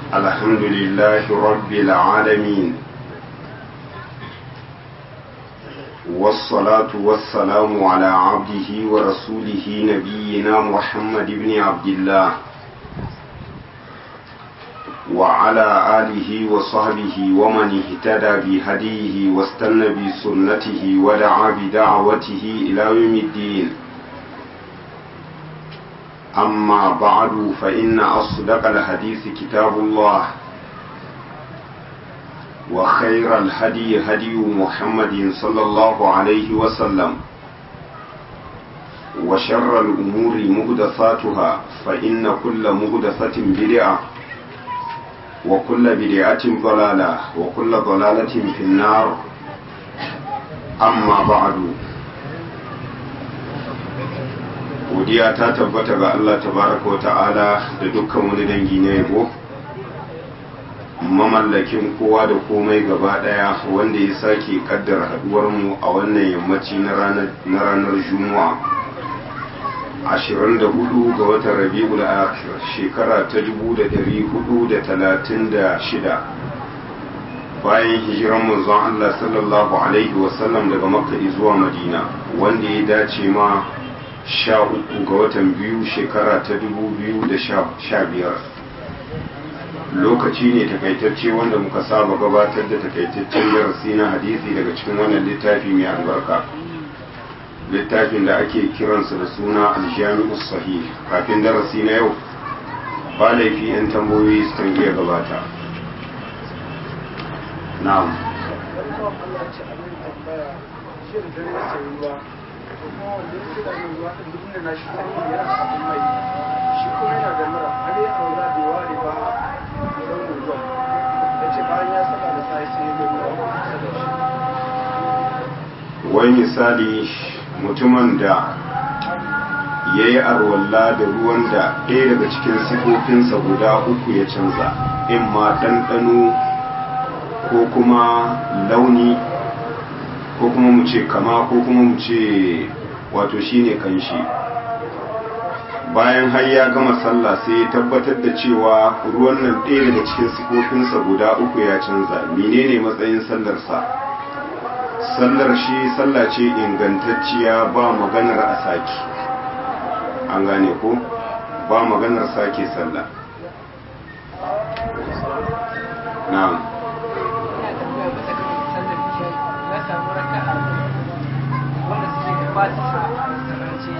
الحمد لله رب العالمين والصلاة والسلام على عبده ورسوله نبينا محمد بن عبد الله وعلى آله وصحبه ومن اهتدى بهديه واستنى بسنته ودعا بدعوته إلى يوم الدين أما بعد فإن أصدق الحديث كتاب الله وخير الهدي هدي محمد صلى الله عليه وسلم وشر الأمور مهدثاتها فإن كل مهدثة بدعة وكل بدعة ضلالة وكل ضلالة في النار أما بعد godiya ta tabbata ga Allah tabaraka wa ta'ala da dukkan wani dangi na yabo mamallakin kowa da komai gaba daya wanda ya sake kaddara haduwar mu a wannan yammaci na ranar juma'a 24 ga watan rabi'ul akhir shekara ta 1436 bayan hijiran manzon Allah sallallahu alaihi wasallam daga makka zuwa madina wanda ya dace ma sha uku ga watan biyu shekara ta dubu biyu da sha biyar lokaci ne takaitacce wanda muka saba gabatar da takaitaccen darasi na hadisi daga cikin wannan littafi mai albarka littafin da ake kiransa da suna aljami'u sahih kafin darasi na yau ba laifi 'yan tambayoyi su kan iya gabata na'am kuma wanda ya fi da yin ruwa ɗin duk da na shi sanyi yana abin mai shi kuma yana da mura har ya aura da ware ba don ruwa ya ce bayan ya saba da sai sai ya gani ruwa kusa da shi wai misali mutumin da ya yi arwalla da ruwan da ɗaya daga cikin sifofinsa guda uku ya canza in ma ɗanɗano ko kuma launi ko kuma mu ce kama ko kuma mu ce wato shine kanshi bayan har ya gama sallah sai ya tabbatar da cewa ruwan nan ɗaya daga cikin sifofinsa guda uku ya canza menene matsayin sallarsa sallar shi sallah ce ingantacciya ba maganar a sake an gane ko ba maganar sake sallah na'am samu raka'a wanda suke da fatiha a sarance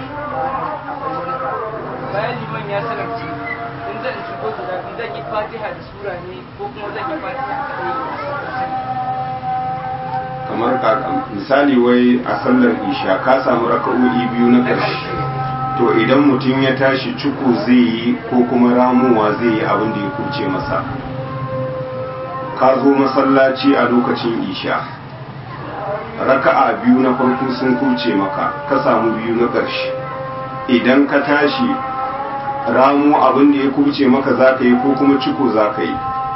bayan liman ya sarance in zan shigo guda biyu zan yi fatiha da sura ne ko kuma zan yi fatiha kadai kamar kaka misali wai a sallar isha ka samu raka'o'i biyu na ƙarshe to idan mutum ya tashi cuku zai yi ko kuma ramuwa zai yi abin da ya kuce masa ka zo masallaci a lokacin isha raka'a biyu na farko sun kuce maka ka samu biyu na ƙarshe idan ka tashi ramu abin da ya kuce maka za ka yi ko kuma ciko za ka yi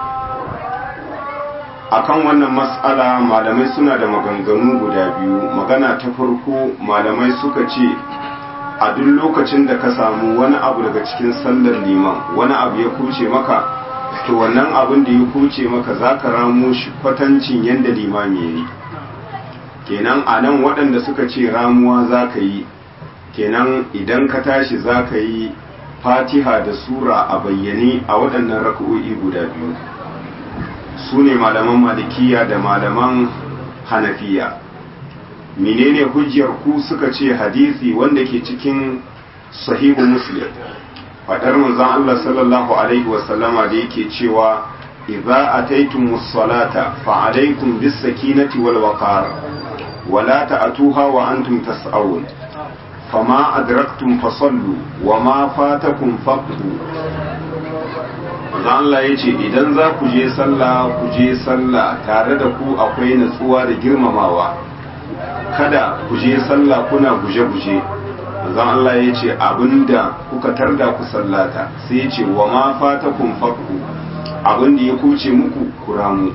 akan wannan matsala malamai suna da maganganu guda biyu magana ta farko malamai suka ce a duk lokacin da ka samu wani abu daga cikin sallar liman wani abu ya kuce maka to wannan abin da ya kuce maka za ka ramo shi kwatancin yadda limami ya yi kenan a nan waɗanda suka ce ramuwa za ka yi kenan idan ka tashi za ka yi fatiha da sura a bayyane a waɗannan raka'o'i guda biyu su ne malaman malikiya da malaman hanafiya menene hujjar ku suka ce hadisi wanda ke cikin sahihu muslim faɗar manzon Allah sallallahu alaihi wasallama da yake cewa idza ataytumus salata fa alaykum bis sakinati wal waqar ولا تأتوها وأنتم تسعون فما أدركتم فصلوا وما فاتكم فقدوا Allah ya ce idan za ku je sallah ku je sallah tare da ku akwai natsuwa da girmamawa kada ku je sallah kuna guje-guje zan Allah ya ce abinda kuka tarda ku sallata sai ya ce wa ma fatakum faqu abinda ya kuce muku kuramu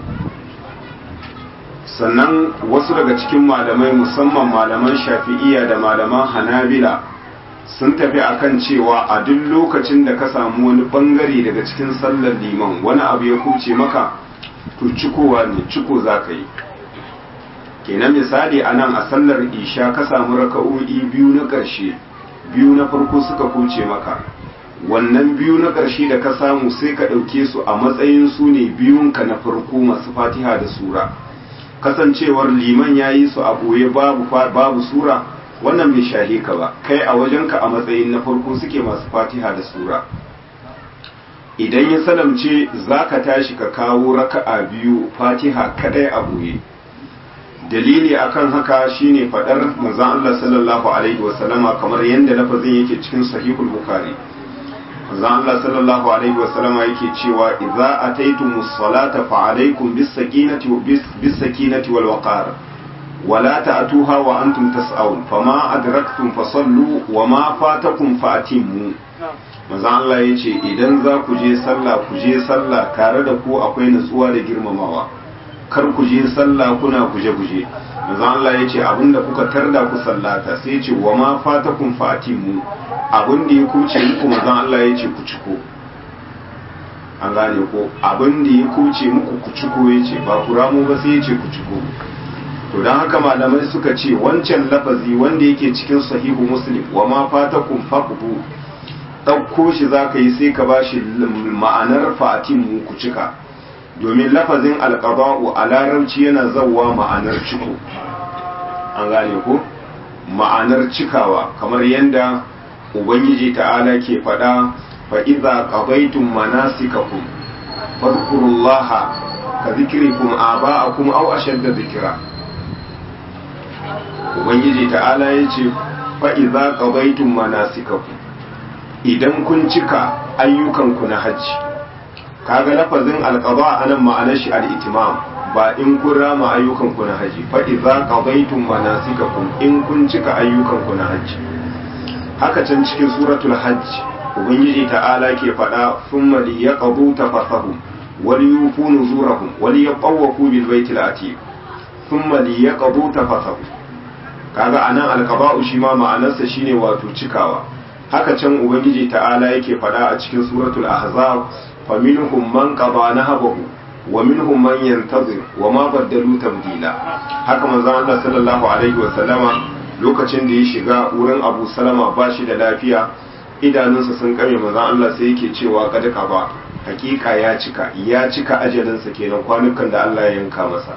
sannan wasu daga cikin malamai musamman malaman shafi'iya da malaman hanabila sun tafi akan cewa a duk lokacin da ka samu wani bangare daga cikin sallar liman wani abu ya kuce maka to cikowa ne ciko za ka yi kenan misali a nan a sallar isha ka samu raka'o'i biyu na ƙarshe biyu na farko suka kuce maka wannan biyu na ƙarshe da ka samu sai ka ɗauke su a matsayin su ne biyunka na farko masu fatiha da sura kasancewar liman ya yi su a ɓoye babu, babu sura wannan bai shahe ka ba kai a wajenka a matsayin na farko suke masu fatiha da sura idan ya salamce za ka tashi ka kawo raka'a biyu fatiha kadai a ɓoye dalili akan haka shine fadar manzon Allah sallallahu alaihi wasallama kamar yadda lafazin yake cikin sahihul bukhari manzon Allah sallallahu alaihi wasallama yake cewa idza ataytumus salata fa alaikum bis sakinati bis sakinati wal waqar ولا تأتوها وأنتم تسعون فما أدركتم فصلوا وما فاتكم فأتموا manzon Allah ya ce idan za ku je sallah ku je sallah tare da ku akwai nutsuwa da girmamawa kar ku je sallah kuna guje-guje manzon Allah ya ce abinda kuka tarda ku sallata sai ce wa ma fatakum fatimu abinda ya kuce muku manzon Allah ya ce ku ciko an gane ko abinda ya kuce muku ku ciko ya ce ba ku ramu ba sai ya ce ku ciko to don haka malamai suka ce wancan lafazi wanda yake cikin sahihu muslim wa ma fatakum faqbu ɗauko shi za ka yi sai ka ba shi ma'anar fatimu ku cika domin lafazin alƙaba'u a larabci yana zauwa ma'anar ciko an gane ko ma'anar cikawa kamar yadda ubangiji ta'ala ke faɗa fa'iza ƙabaitun manasikakum fadkurullaha ka zikirikum aba'akum aw ashadda zikira ubangiji ta'ala ya ce fa'iza ƙabaitun manasikakum idan kun cika ayyukanku na hajji kaga lafazin alqada anan ma'anar shi al-itimam ba in kun rama ayyukanku na hajji fa idza qadaytum manasikakum in kun cika ayyukanku na hajji haka can cikin suratul hajj ubangiji ta'ala ke faɗa thumma liyaqdu tafasahum wal yufu nuzurahum wal yatawafu bil baitil atiq thumma liyaqdu tafasahum kaga anan alqada'u shi ma ma'anarsa shine wato cikawa haka can ubangiji ta'ala yake faɗa a cikin suratul ahzab fa minhum man qada nahabahu wa minhum man yantazir wa ma baddalu tabdila haka manzon Allah sallallahu alaihi wa sallama lokacin da ya shiga wurin Abu Salama ba shi da lafiya idanunsa sun kame manzon Allah sai yake cewa kad ba hakika ya cika ya cika ajalinsa kenan kwanukan da Allah ya yanka masa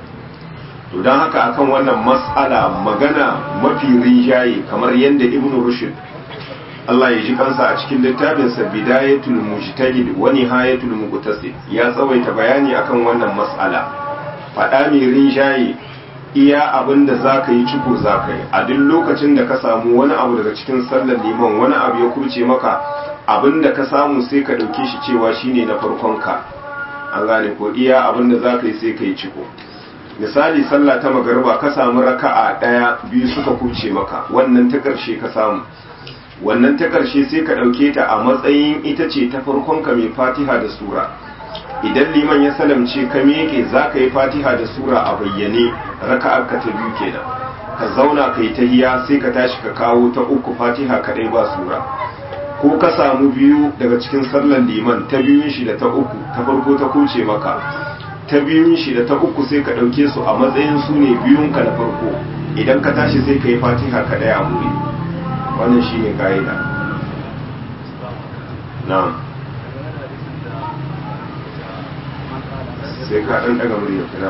to don haka akan wannan mas'ala magana mafi rinjaye kamar yadda ibnu rushd Allah ya ji kansa a cikin littafinsa bidayatul mujtahid wa nihayatul muqtasid ya tsawaita bayani akan wannan mas'ala faɗa mai rinjaye iya abin da za ka yi ciko za ka yi a duk lokacin da ka samu wani abu daga cikin sallar liman wani abu ya kurce maka abin da ka samu sai ka ɗauke shi cewa shine na farkon ka an gane ko iya abin da za ka yi sai ka yi ciko misali sallah ta magariba ka samu raka'a ɗaya biyu suka kurce maka wannan ta ƙarshe ka samu wannan ta ƙarshe sai ka ɗauke ta a matsayin ita ce ta farkon ka mai fatiha da sura idan liman ya salamce ka miƙe za ka yi fatiha da sura a bayyane raka'ar ka ta biyu kenan ka zauna ka yi tahiya sai ka tashi ka kawo ta uku fatiha kaɗai ba sura ko ka samu biyu daga cikin sallar liman ta biyun shi da ta uku ta farko ta kuce maka ta biyun shi da ta uku sai ka ɗauke su a matsayin su ne biyun ka na farko idan ka tashi sai ka yi fatiha kaɗai a wuri wannan shi ne ka'ida na'am sai ka ɗan ɗaga murya kina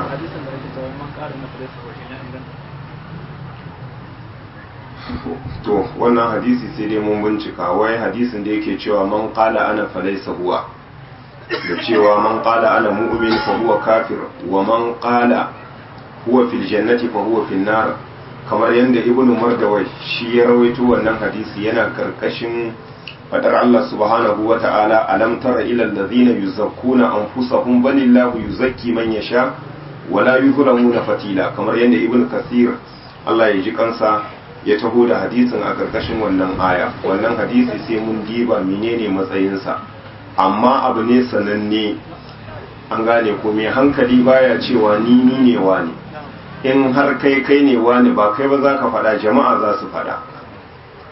to wannan hadisi sai dai mun bincika wai hadisin da yake cewa man qala ana falaysa huwa da cewa man qala ana mu'min fa huwa kafir wa man qala huwa fil jannati fa huwa fil nar kamar yadda ibnu mardawai shi ya rawaito wannan hadisi yana karkashin fadar Allah subhanahu wa ta'ala alam tara ila allazina yuzakkuna anfusahum balillahu yuzakki man yasha wala yuzlamuna fatila kamar yadda ibnu kasir Allah ya ji kansa ya taho da hadisin a karkashin wannan aya wannan hadisi sai mun diba menene matsayinsa amma abu ne sananne an gane ko mai hankali baya cewa ni ni ne wani in har kai kai ne wani ba kai ba za ka faɗa jama'a za su faɗa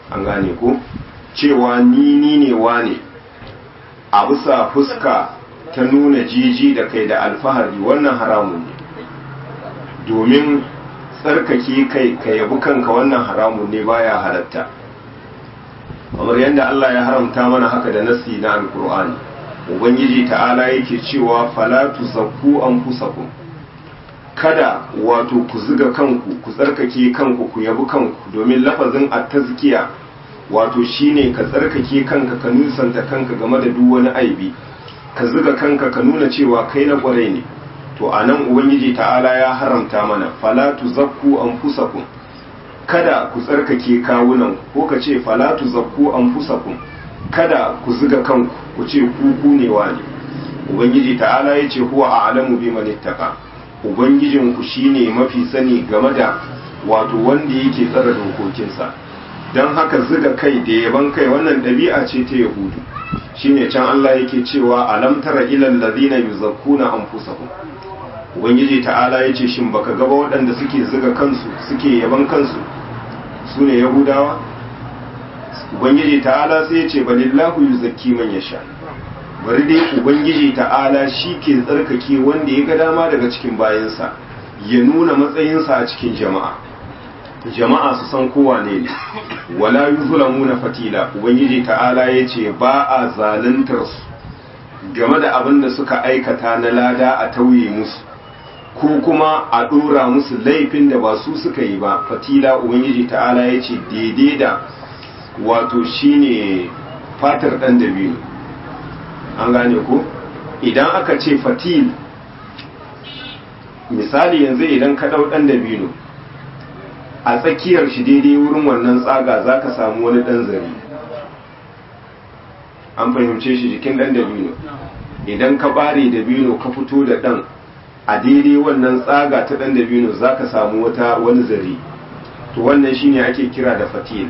an gane ko cewa ni ni ne wane a bisa fuska ta nuna jiji da kai da alfahari wannan haramun ne domin tsarkake kai ka yabi kanka wannan haramun ne baya halatta kamar yadda Allah ya haramta mana haka da nasi na alkur'ani ubangiji ta'ala yake cewa fala tuzakku anfusakum kada wato ku ziga kanku ku tsarkake kanku ku yabi kanku domin lafazin at-tazkiya wato shine ka tsarkake kanka ka nusanta kanka game da duk wani aibi ka ziga kanka ka nuna cewa kai na kwarai ne to anan ubangiji ta'ala ya haramta mana fala tuzakku anfusakum kada ku tsarkake kawunan ko ka ce fala tuzakku anfusakum kada ku ziga kanku ku ce ku ku ne wani ubangiji ta'ala ya ce huwa a'lamu biman ittaqa ubangijin ku shine mafi sani game da wato wanda yake tsara dokokinsa don haka ziga kai da yaban kai wannan ɗabi'a ce ta yahudu shine can Allah yake cewa alam tara ilal ladina yuzakkuna anfusahum ubangiji ta'ala yace shin baka gaba waɗanda suke ziga kansu suke yaban kansu su ne yahudawa ubangiji ta'ala sai yace balillahu yuzakki man yasha bari dai ubangiji ta'ala shi ke tsarkake wanda ya ga dama daga cikin bayansa ya nuna matsayinsa a cikin jama'a jama'a su san kowa ne ne wala yuzlamuna fatila ubangiji ta'ala yace ba a zaluntar su game da abin da suka aikata na lada a tauye musu ko kuma a dora musu laifin da ba su suka yi ba fatila ubangiji ta'ala yace daidai da wato shine fatar dan dabino an gane ko idan aka ce fatil misali yanzu idan ka dau dan dabino a tsakiyar shi daidai wurin wannan tsaga za ka samu wani ɗan zari an fahimce shi jikin ɗan dabino idan ka ɓare dabino ka fito da ɗan a daidai wannan tsaga ta ɗan dabino za ka samu wata wani zari to wannan shine ake kira da fatil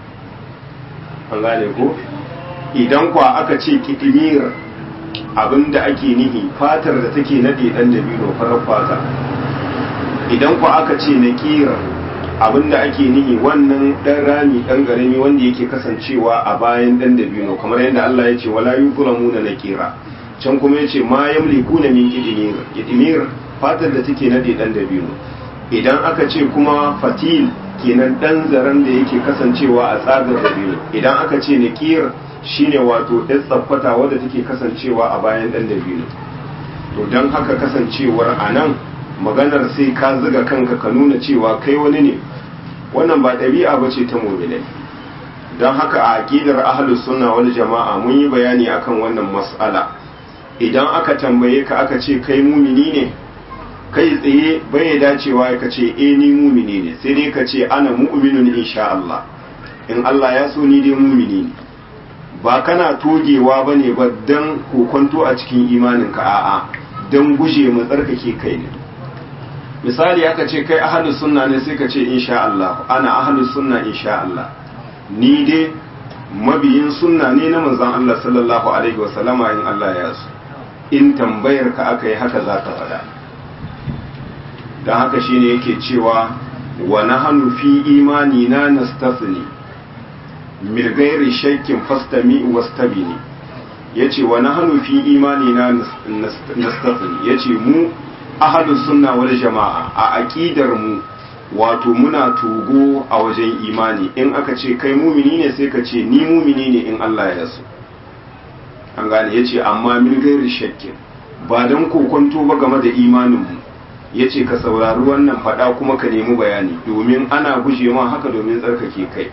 an gane ko idan kwa aka ce kitimir abinda ake nihi fatar da take naɗe ɗan dabino farar fata idan kwa aka ce na ƙira abinda ake nihi wannan dan rami dan garami wanda yake kasancewa a bayan dan dabino kamar yadda Allah ya ce wala yuzlamuna nakira can kuma yace ma yamlikuna min qidmir qidmir fatar da take nade dan dabino idan aka ce kuma fatil kenan dan zaran da yake kasancewa a tsagar dabino idan aka ce nakir shine wato ɗan tsaffata wadda take kasancewa a bayan dan dabino to dan haka kasancewar anan maganar sai ka zuga kanka ka nuna cewa kai wani ne wannan ba ɗabi'a ba ce ta muminai don haka a aƙidar ahlus sunna wal jama'a mun yi bayani akan wannan mas'ala idan aka tambaye ka aka ce kai mumini ne kai tsaye bai dacewa ka ce eh ni mumini ne sai dai ka ce ana mu'minun insha Allah in Allah ya so ni dai mumini ne ba kana togewa bane ba dan kokonto a cikin imaninka a'a dan guje mu tsarkake kai ne misali aka ce kai ahlus sunna ne sai ka ce insha Allah ana ahlus sunna insha Allah ni dai mabiyin sunna ne na manzon Allah sallallahu alaihi wa sallama in Allah ya so in tambayar ka aka yi haka zaka faɗa dan haka shine yake cewa wa nahnu fi imani na nastasni min ghairi shakkin fastami wastabini yace wa nahnu fi imani na nastasni yace mu ahadus sunna wal jama'a a aqidar mu wato muna tugo a wajen imani in aka ce kai mumini ne sai ka ce ni mumini ne in Allah ya so an gane yace amma min gairi shakkin ba dan kokonto ba game da imanin mu yace ka saurari wannan fada kuma ka nemi bayani domin ana guje ma haka domin tsarkake kai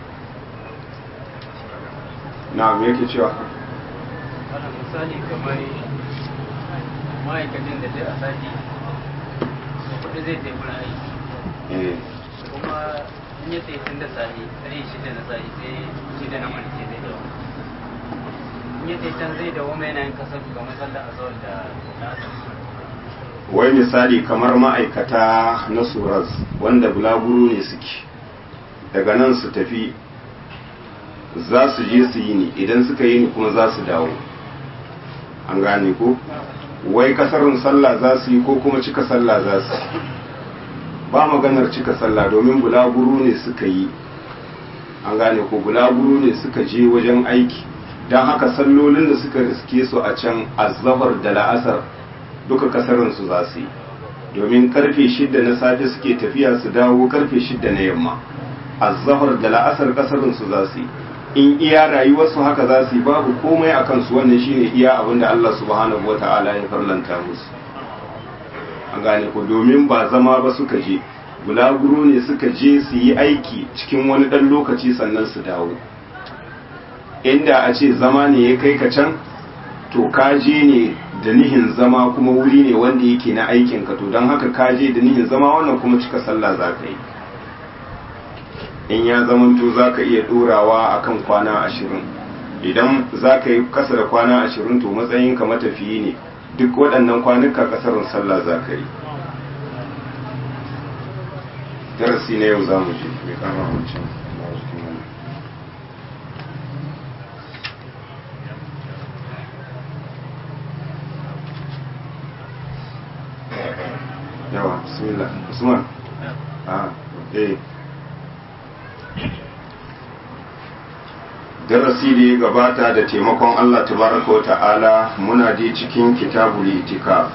na me yake cewa misali kamar ma'aikacin da zai a sati kuɗi zai tafi wurin aiki kuma in ya tsaye tun da sahi sai shida na sahi sai shida na mulki zai dawo in ya tsaye can zai dawo mai yanayin kasar ga matsalar azawar da na wai misali kamar ma'aikata na suraz wanda bulaguro ne suke daga nan su tafi za su je su yi ni idan suka yi ni kuma za su dawo an gane ko wai kasarun sallah za su yi ko kuma cika sallah za su ba maganar cika sallah domin bulaguro ne suka yi an gane ko bulaguro ne suka je wajen aiki don haka sallolin da suka riske su a can azzabar da la'asar duka kasarin su za su yi domin karfe shidda na safe suke tafiya su dawo karfe shidda na yamma azzahar da la'asar kasarin su za su yi in iya rayuwarsu haka za su yi babu komai a kansu wannan shine iya abin da Allah subhanahu wa ta'ala ya farlanta musu an gane ko domin ba zama ba suka je bulaguro ne suka je su yi aiki cikin wani ɗan lokaci sannan su dawo inda a ce zama ne ya kai ka can to kaje ne da nihin zama kuma wuri ne wanda yake na aikinka to don haka kaje da nihin zama wannan kuma cika sallah za ka yi in ya zamanto za ka iya ɗorawa a kan kwana ashirin idan za ka yi kasa da kwana ashirin to matsayinka matafiyi ne duk waɗannan kwanuka kasarin sallah za ka yi darasi na yau za mu je mai kama wancan yawa bismillah usman a eh darasi da ya gabata da taimakon Allah tabaraka wa ta'ala muna dai cikin kitabul itikaf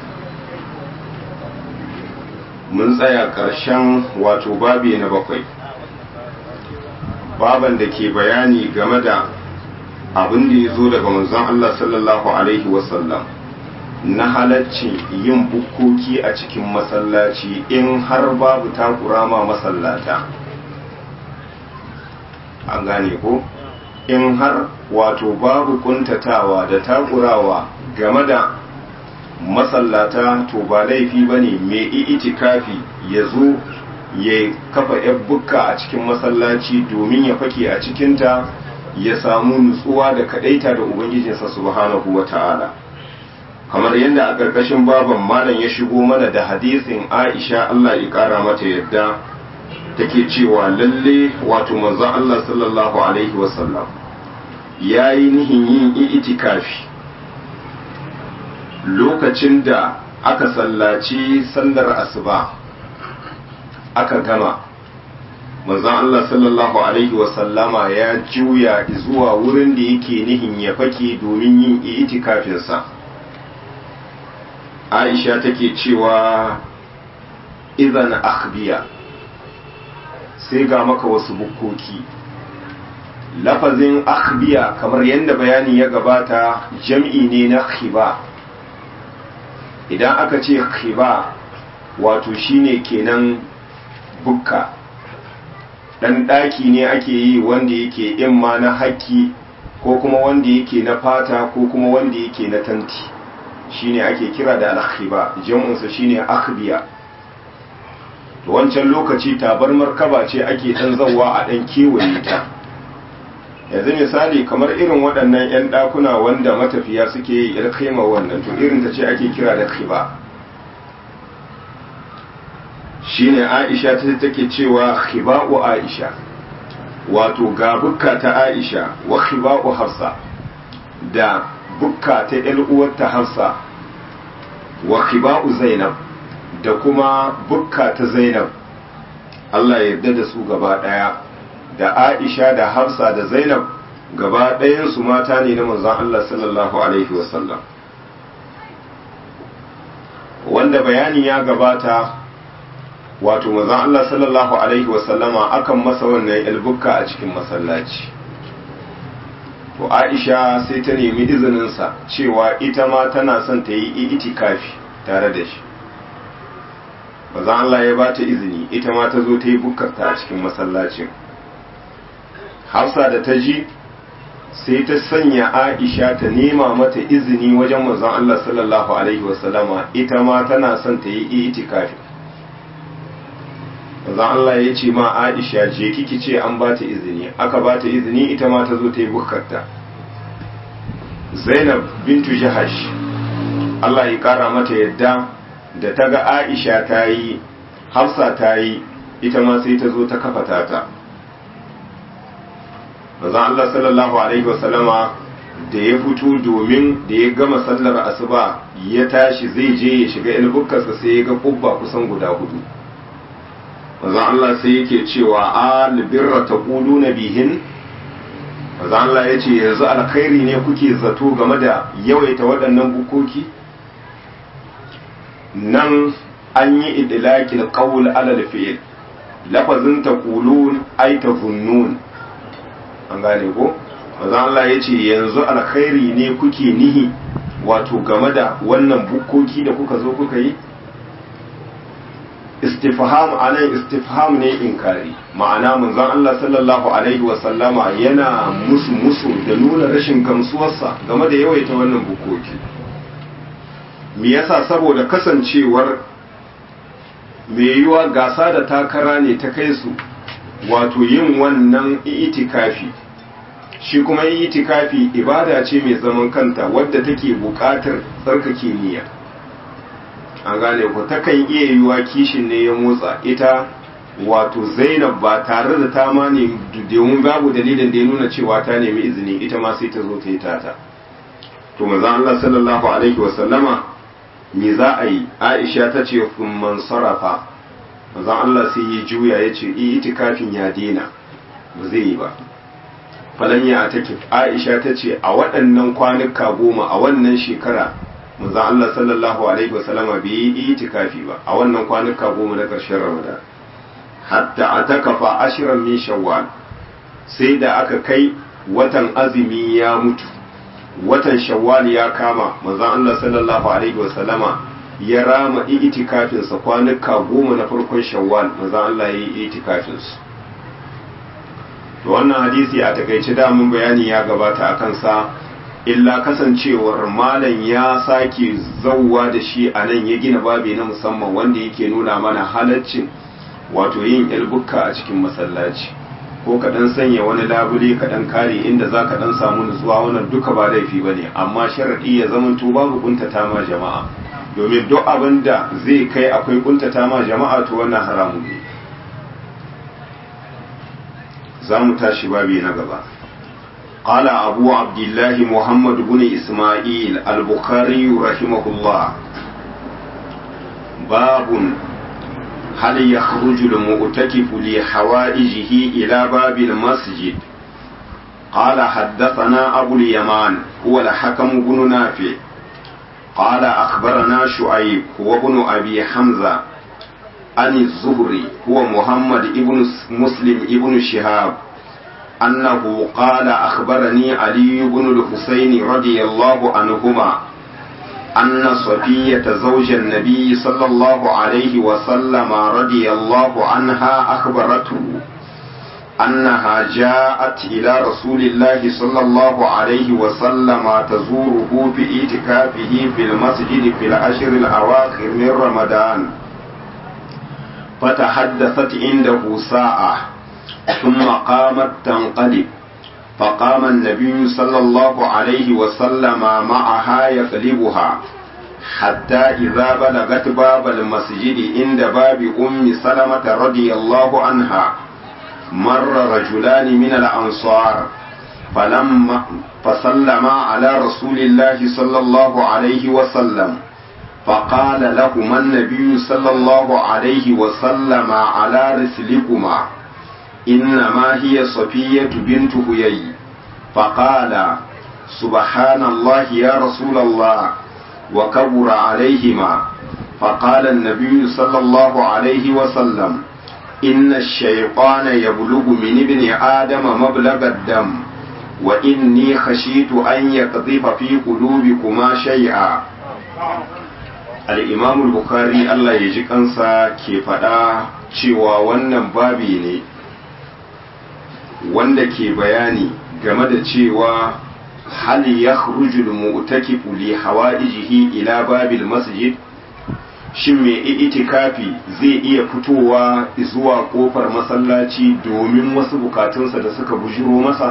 mun tsaya ƙarshen wato babi na bakwai baban da ke bayani game da abin da ya zo daga manzon Allah sallallahu alaihi wasallam na halacci yin bukkoki a cikin masallaci in har babu takurama masallata an gane ko in har wato babu kuntatawa da takurawa game da masallata to ba laifi ba ne mai itikafi ya zo ya kafa yan bukka a cikin masallaci domin ya fake a cikinta ya samu nutsuwa da kadaita da ubangijinsa subhanahu wa ta'ala kamar yadda a ƙarƙashin baban malam ya shigo mana da hadisin aisha allah ya ƙara mata yadda take cewa lalle wato manzon allah sallallahu alaihi wasallam ya yi nihin yin itikafi lokacin da aka sallaci sallar asuba aka gama manzon Allah sallallahu alaihi wasallama ya juya zuwa wurin da yake nihin ya fake domin yin itikafinsa Aisha take cewa idan akhbiya sai ga maka wasu bukkoki lafazin akhbiya kamar yadda bayani ya gabata jam'i ne na khiba idan aka ce khiba wato shine kenan bukka dan daki ne ake yi wanda yake imma na haki ko kuma wanda yake na fata ko kuma wanda yake na tanti shine ake kira da al-khiba jam'unsa shine akhbiya to wancan lokaci tabar markaba ce ake dan zawa a dan kewaye ta yanzu misali kamar irin waɗannan 'yan ɗakuna wanda matafiya suke yi ilkaima wannan to irin ta ce ake kira da khiba shine aisha ta take cewa khiba'u aisha wato ga bukka ta aisha wa khiba'u hafsa da bukka ta uwarta hafsa wa khiba'u zainab da kuma bukka ta zainab Allah ya yarda da su gaba ɗaya da Aisha da Hafsa da Zainab gaba ɗayansu mata ne na manzon Allah sallallahu Alaihi wasallam wanda bayani ya gabata wato manzon Allah sallallahu Alaihi wasallama akan masa wannan ilbukka a cikin masallaci to Aisha sai ta nemi izininsa cewa ita ma tana son ta yi itikafi tare da shi manzon Allah ya ba ta izini ita ma ta zo ta yi bukkarta a cikin masallacin hafsa da ta ji sai ta sanya aisha ta nema mata izini wajen manzon Allah sallallahu alaihi wasallama ita ma tana son ta yi itikafi manzon Allah ya ce ma aisha je kiki ce an ba ta izini aka ba ta izini ita ma ta zo ta yi bukarta zainab bintu jahash Allah ya kara mata yadda da ta ga aisha ta yi hafsa ta yi ita ma sai ta zo ta kafa ta manzon Allah sallallahu alaihi wasallama da ya fito domin da ya gama sallar asuba ya tashi zai je ya shiga ilbukkarsa sai ya ga kubba kusan guda hudu manzon Allah sai yake cewa albirra taquluna bihin manzon Allah yace yanzu alkhairi ne kuke zato game da yawaita waɗannan bukoki nan an yi idlaqil qawl ala al-fi'l lafazin taqulun ay tazunnun an gane ko manzon Allah yace yanzu alkhairi ne kuke nihi wato game da wannan bukoki da kuka zo kuka yi istifham anan istifham ne inkari ma'ana manzon Allah sallallahu alaihi wa sallama yana musu musu da nuna rashin gamsuwarsa game da yawaita wannan bukoki me yasa saboda kasancewar me yiwa gasa da takara ne ta kai su wato yin wannan itikafi shi kuma itikafi ibada ce mai zaman kanta wadda take buƙatar tsarkake niyya an gane ku takan iya yiwa kishin ne ya motsa ita wato zainab ba tare da ta ma ne domin babu dalilin da ya nuna cewa ta nemi izini ita ma sai ta zo ta yi tata to manzon Allah sallallahu alaihi wa sallama me za a yi Aisha ta ce man sarafa manzon Allah sai ya juya ya ce itikafin ya daina ba zai yi ba falan ya take Aisha ta ce a waɗannan kwanuka goma a wannan shekara manzon Allah sallallahu alaihi wasallama bai yi itikafi ba a wannan kwanuka goma na ƙarshen Ramadan hatta atakafa ashiran min shawwal sai da aka kai watan azumi ya mutu watan shawwal ya kama manzon Allah sallallahu alaihi wasallama ya rama itikafin sa kwanuka goma na farkon shawwal manzon Allah ya yi itikafin su to wannan hadisi a takaice da mun bayani ya gabata akan sa illa kasancewar malam ya sake zauwa da shi a nan ya gina babi na musamman wanda yake nuna mana halaccin wato yin ilbukka a cikin masallaci ko ka dan sanya wani labule ka dan kare inda za ka dan samu nutsuwa wannan duka ba laifi ba ne amma sharaɗi ya zama to babu kuntata ma jama'a domin duk abin da zai kai akwai kuntata ma jama'a to wannan haramun ne za mu tashi babi na gaba قال أبو عبد الله محمد بن إسماعيل البخاري رحمه الله باب هل يخرج المؤتكف لحوائجه إلى باب المسجد قال حدثنا أبو اليمان هو الحكم بن نافع قال أخبرنا شعيب هو ابن أبي حمزة عن الزهري هو محمد ابن مسلم ابن شهاب أنه قال أخبرني علي بن الحسين رضي الله عنهما أن صفية زوج النبي صلى الله عليه وسلم رضي الله عنها أخبرته أنها جاءت إلى رسول الله صلى الله عليه وسلم تزوره في اعتكافه في المسجد في العشر الأواخر من رمضان فتحدثت عنده ساعة ثم قامت تنقلب فقام النبي صلى الله عليه وسلم معها يقلبها حتى إذا بلغت باب المسجد عند باب أم سلمة رضي الله عنها مر رجلان من الأنصار فلما فسلما على رسول الله صلى الله عليه وسلم فقال لهما النبي صلى الله عليه وسلم على رسلكما إنما هي صفية بنت هيي فقال سبحان الله يا رسول الله وكبر عليهما فقال النبي صلى الله عليه وسلم إن الشيطان يبلغ من ابن آدم مبلغ الدم وإني خشيت أن يقذف في قلوبكما شيئا الإمام البخاري الله يجيك أنسى كيف cewa wannan babi ne wanda ke bayani game da cewa hal ya rujul mu'takifu li hawaijihi ila babil masjid shin mai itikafi zai iya fitowa zuwa kofar masallaci domin wasu bukatunsa da suka bujiro masa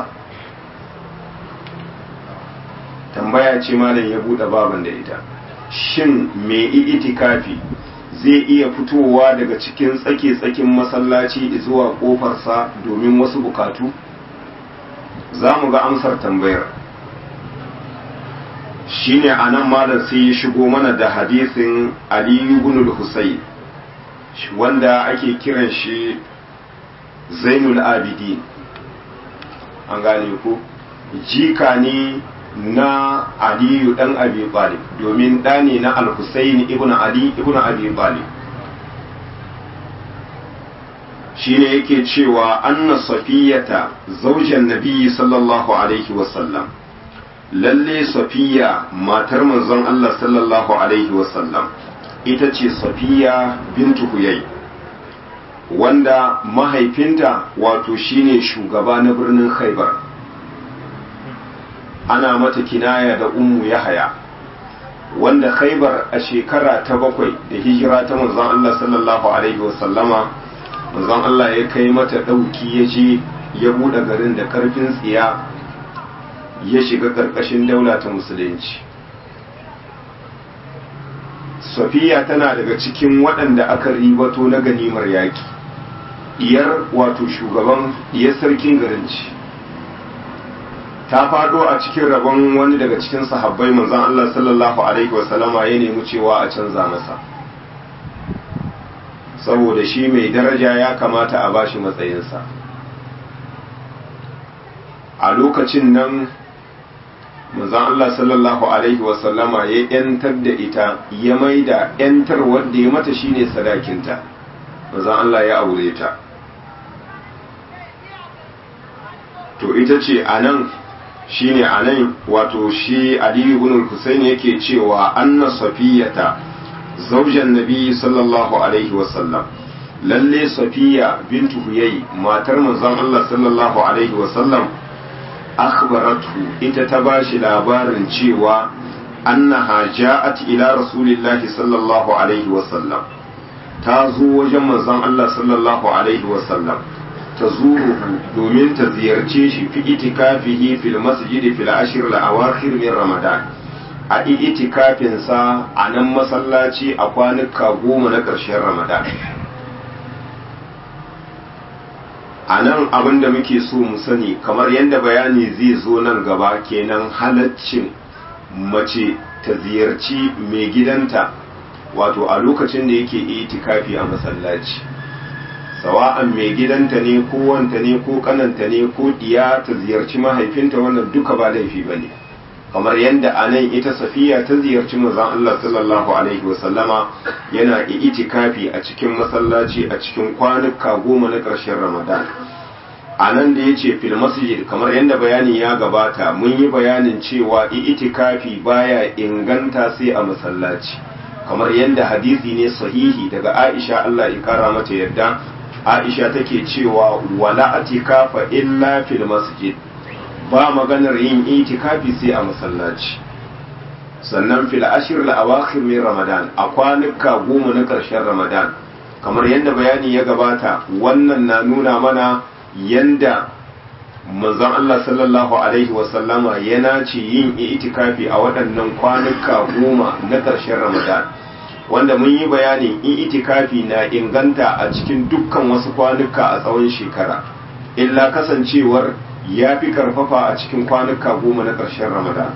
tambaya ce malam ya bude baban da ita shin mai itikafi zai iya fitowa daga cikin tsake-tsakin masallaci zuwa kofarsa domin wasu bukatu za mu ga amsar tambayar shine a nan malam sai ya shigo mana da hadisin aliyu ibn al-husayn wanda ake kiran shi zainul abidin an gane ku jika ne na aliyu dan abi talib domin ɗa ne na al-husayn ibn ali ibn abi talib shine yake cewa anna safiyata zaujan nabiyyi sallallahu alaihi wasallam lalle safiya matar manzon Allah sallallahu alaihi wasallam ita ce safiya bintu huyai wanda mahaifinta wato shine shugaba na birnin khaibar ana mata kinaya da ummu yahaya wanda khaibar a shekara ta bakwai da hijira ta manzon Allah sallallahu alaihi wasallama manzon Allah ya kai mata ɗauki ya je ya buɗe garin da ƙarfin tsiya ya shiga ƙarƙashin daula ta musulunci safiya tana daga cikin waɗanda aka ribato na ganimar yaƙi diyar wato shugaban diyar sarkin garin ci ta faɗo a cikin rabon wani daga cikin sahabbai manzon Allah sallallahu alaihi wasallama ya nemi cewa a canza masa saboda shi mai daraja ya kamata a bashi matsayinsa a lokacin nan manzon Allah sallallahu alaihi wasallama ya yantar da ita ya maida yantar wanda ya mata shine sadakinta manzon Allah ya aure ta to ita ce anan shine anan wato shi Ali ibn al-Husayn yake cewa anna safiyata zaujan nabi sallallahu alaihi wasallam lalle safiya bintu huyai matar manzon Allah sallallahu alaihi wasallam akhbaratu ita ta bashi labarin cewa annaha ja'at ila rasulillahi sallallahu alaihi wasallam ta zo wajen manzon Allah sallallahu alaihi wasallam ta zuruhu domin ta ziyarce shi fi itikafihi fil masjid fil ashr al awakhir min ramadan a itikafinsa a nan masallaci a kwanuka goma na ƙarshen ramadan a nan abin da muke so mu sani kamar yadda bayani zai zo nan gaba kenan halaccin mace ta ziyarci mai gidanta wato a lokacin da yake itikafi a masallaci sawa'an mai gidanta ne ko wanta ne ko kananta ne ko diya ta ziyarci mahaifinta wannan duka ba laifi ba ne kamar yadda a nan ita safiya ta ziyarci manzon Allah sallallahu alaihi wasallama yana itikafi a cikin masallaci a cikin kwanuka goma na ƙarshen ramadan a nan da ya ce fil masjid kamar yadda bayani ya gabata mun yi bayanin cewa itikafi baya inganta sai a masallaci kamar yadda hadisi ne sahihi daga aisha Allah ya kara mata yadda aisha take cewa wala atikafa illa fil masjid ba maganar yin itikafi sai a masallaci sannan fil ashir al awakhir min ramadan a kwanuka goma na ƙarshen ramadan kamar yadda bayani ya gabata wannan na nuna mana yanda manzon Allah sallallahu alaihi wasallama yana ci yin itikafi a waɗannan kwanuka goma na ƙarshen ramadan wanda mun yi bayanin itikafi na inganta a cikin dukkan wasu kwanuka a tsawon shekara illa kasancewar ya fi karfafa a cikin kwanuka goma na ƙarshen ramadan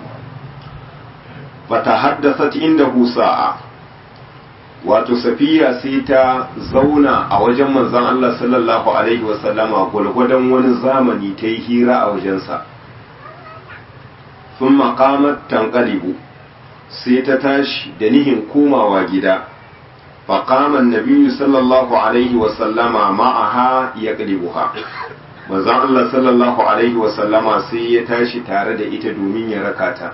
bata haddasa inda sa'a wato safiya sai ta zauna a wajen manzon Allah sallallahu alaihi wasallama gwalgwadon wani zamani ta yi hira a wajensa sun makamar tankalibu sai ta tashi da nihin komawa gida faƙaman nabiyu sallallahu alaihi wasallama ma'aha ya ƙalibuha manzon Allah sallallahu alaihi wasallama sai ya tashi tare da ita domin ya raka ta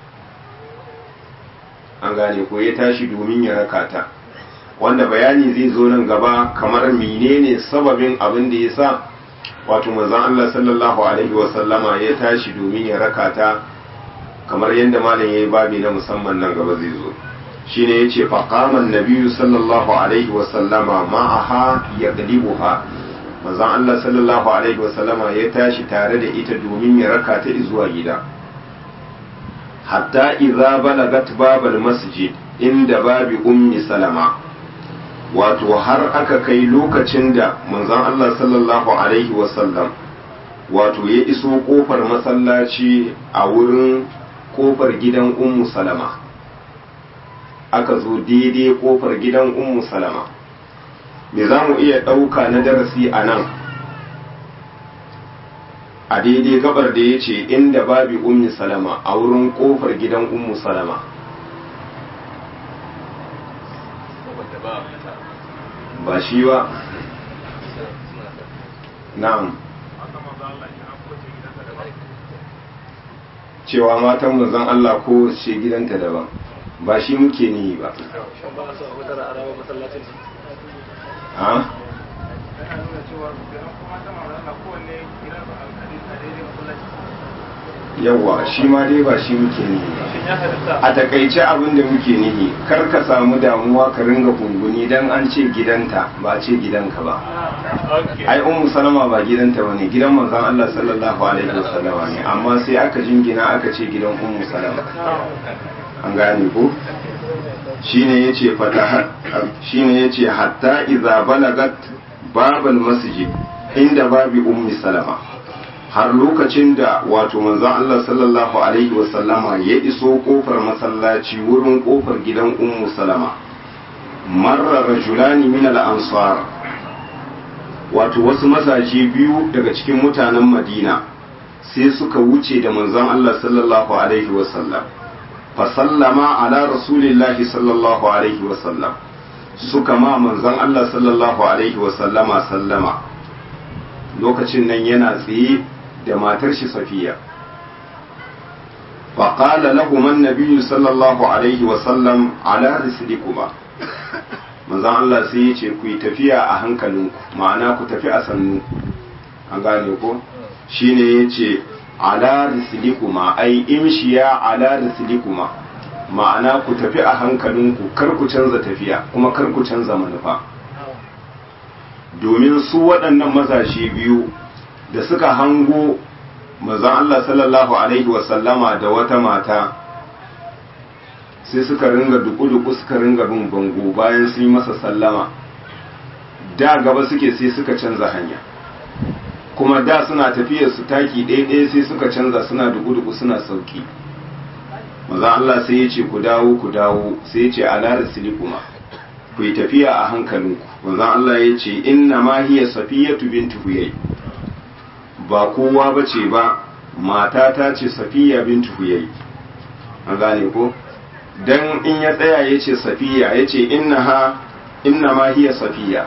an gane ko ya tashi domin ya raka ta wanda bayani zai zo nan gaba kamar menene sababin abin da ya sa wato manzon Allah sallallahu alaihi wasallama ya tashi domin ya raka ta kamar yadda malam yayi babi na musamman nan gaba zai zo shine yace faqama an-nabiyyu sallallahu alaihi wasallama ma'aha yaqlibuha manzon Allah sallallahu alaihi wasallama ya tashi tare da ita domin ya raka ta zuwa gida hatta idza balagat babal masjid inda babi ummi salama wato har aka kai lokacin da manzon Allah sallallahu alaihi wasallam wato ya iso kofar masallaci a wurin kofar gidan ummu salama aka zo daidai kofar gidan ummu salama me za mu iya ɗauka na darasi a nan a daidai gabar da ya ce inda babi ummi salama a wurin ƙofar gidan ummu salama ba shi ba na'am cewa matan manzon Allah ko ce gidanta daban ba shi muke nihi ba ha yawa shi ma dai ba shi muke nihi ba a takaice abin da muke nihi kar ka samu damuwa ka ringa gunguni dan an ce gidanta ba ce gidanka ba ai ummu salama ba gidanta bane gidan manzon Allah sallallahu alaihi wasallama ne amma sai aka jingina aka ce gidan ummu salama an gane ko shine yace fata shine yace hatta idza balagat babal masjid inda babi ummi salama har lokacin da wato manzon Allah sallallahu alaihi wasallama ya iso kofar masallaci wurin kofar gidan ummu salama marra rajulani min al-ansar wato wasu mazaje biyu daga cikin mutanen Madina sai suka wuce da manzon Allah sallallahu alaihi wasallam fa sallama ala rasulillahi sallallahu alaihi wasallam suka ma manzon Allah sallallahu alaihi wasallama sallama lokacin nan yana tsaye da matar shi safiya faƙala lahuman nabiyu sallallahu alaihi wasallam ala rislikuma manzan Allah sai ya ce ku yi tafiya a hankalinku ma'ana ku tafi a sannu an gane ko shine ya ce ala rislikuma ai imshiya ala rislikuma ma'ana ku tafi a hankalinku kar ku canza tafiya kuma kar ku canza manufa domin su waɗannan mazaje biyu da suka hango manzon Allah sallallahu alaihi wasallama da wata mata sai suka ringa duku-duku suka ringa bin bango bayan sun yi masa sallama da gaba suke sai suka canza hanya kuma da suna tafiyar su taki ɗaya-ɗaya sai suka canza suna duku-duku suna sauki manzon Allah sai ya ce ku dawo ku dawo sai ya ce ala rasilikuma ku yi tafiya a hankalinku manzon Allah ya ce inna ma hiya safiyatu bintu huyay ba kowa ba ce ba mata ta ce safiya bintu huyai an gane ko dan in ya tsaya ya ce safiya ya ce inna ma hiya safiya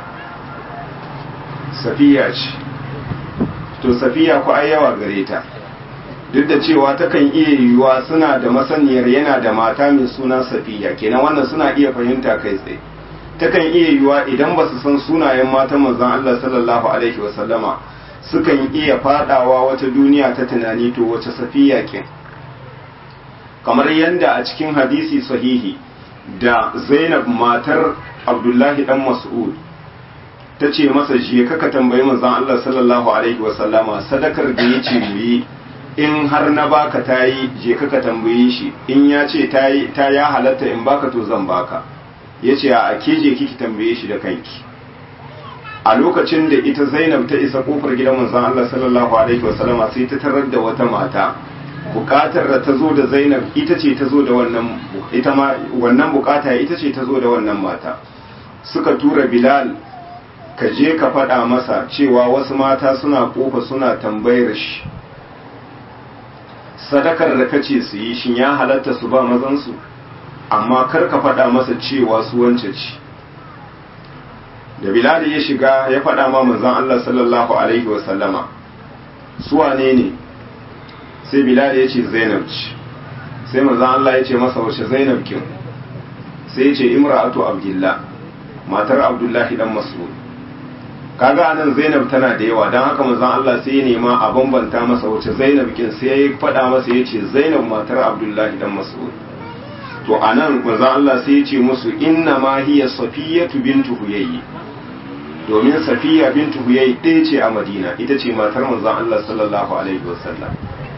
safiya ce to safiya ku ai yawa gare ta duk da cewa takan iya yiwuwa suna da masaniyar yana da mata mai suna safiya kenan wannan suna iya fahimta kai tsaye takan iya yiwuwa idan ba su san sunayen matan manzon Allah sallallahu alaihi wasallama sukan iya fadawa wata duniya ta tunani to wace safiya ke kamar yadda a cikin hadisi sahihi da zainab matar abdullahi dan mas'ud ta ce masa je kaka tambayi manzon Allah sallallahu alaihi wasallama sadakar da ya ce yi in har na baka tayi je kaka tambaye shi in ya ce ta ya halatta in baka to zan baka yace a ke je kiki tambaye shi da kanki a lokacin da ita Zainab ta isa kofar gidan manzon Allah sallallahu alaihi wasallam sai ta tarar da wata mata bukatar da ta zo da Zainab ita ce ta zo da wannan ita ma wannan bukata ita ce ta zo da wannan mata suka tura Bilal ka je ka faɗa masa cewa wasu mata suna kofa suna tambayar shi sadakar da kace su yi shin ya halatta su ba mazan su amma kar ka faɗa masa cewa su wance ce da bilal ya shiga ya faɗa ma manzon Allah sallallahu alaihi wa sallama su wane ne sai bilal ya ce zainab ce sai manzon Allah ya ce masa wace zainab kin sai ya ce imra'atu abdullah matar abdullahi dan mas'ud kaga anan zainab tana da yawa don haka manzon Allah sai ya nema a bambanta masa wace zainab kin sai ya faɗa masa ya ce zainab matar abdullahi dan mas'ud to anan manzon Allah sai ya ce musu inna ma hiya safiyatu bintu huyayyi domin safiya bintu huyayyi ɗaya ce a madina ita ce matar manzon Allah sallallahu alaihi wasallam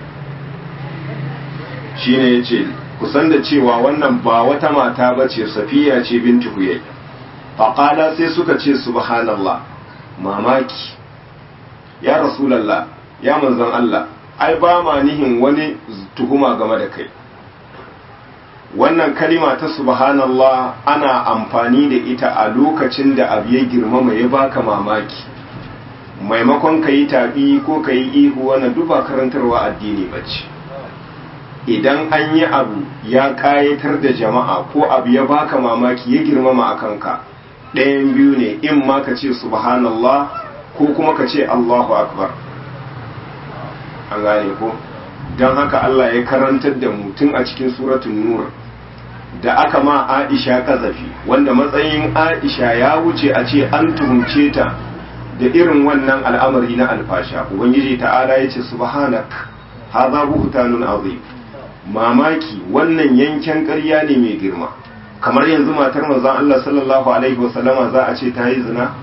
shine yace kusan da cewa wannan ba wata mata bace safiya ce bintu huyayyi faqala sai suka ce subhanallah mamaki ya rasulallah ya manzon Allah ai ba ma nihin wani tuhuma game da kai wannan kalima ta subhanallah ana amfani da ita a lokacin da abu ya girmama ya baka mamaki maimakon ka yi taɓi ko ka yi ihu wannan duba karantarwa addini bace idan an yi abu ya ƙayatar da jama'a ko abu ya baka mamaki ya girmama a kanka ɗayan biyu ne in ma ka ce subhanallah ko kuma ka ce allahu akbar an gane ko don haka allah ya karantar da mutum a cikin suratun nur da aka ma aisha kazafi wanda matsayin aisha ya wuce a ce an tuhumce ta da irin wannan al'amari na alfasha ubangiji ta'ala ya ce subhanak hadha buhtanun azim mamaki wannan yanken ƙarya ne mai girma kamar yanzu matar manzon Allah sallallahu alaihi wasallama za a ce ta yi zina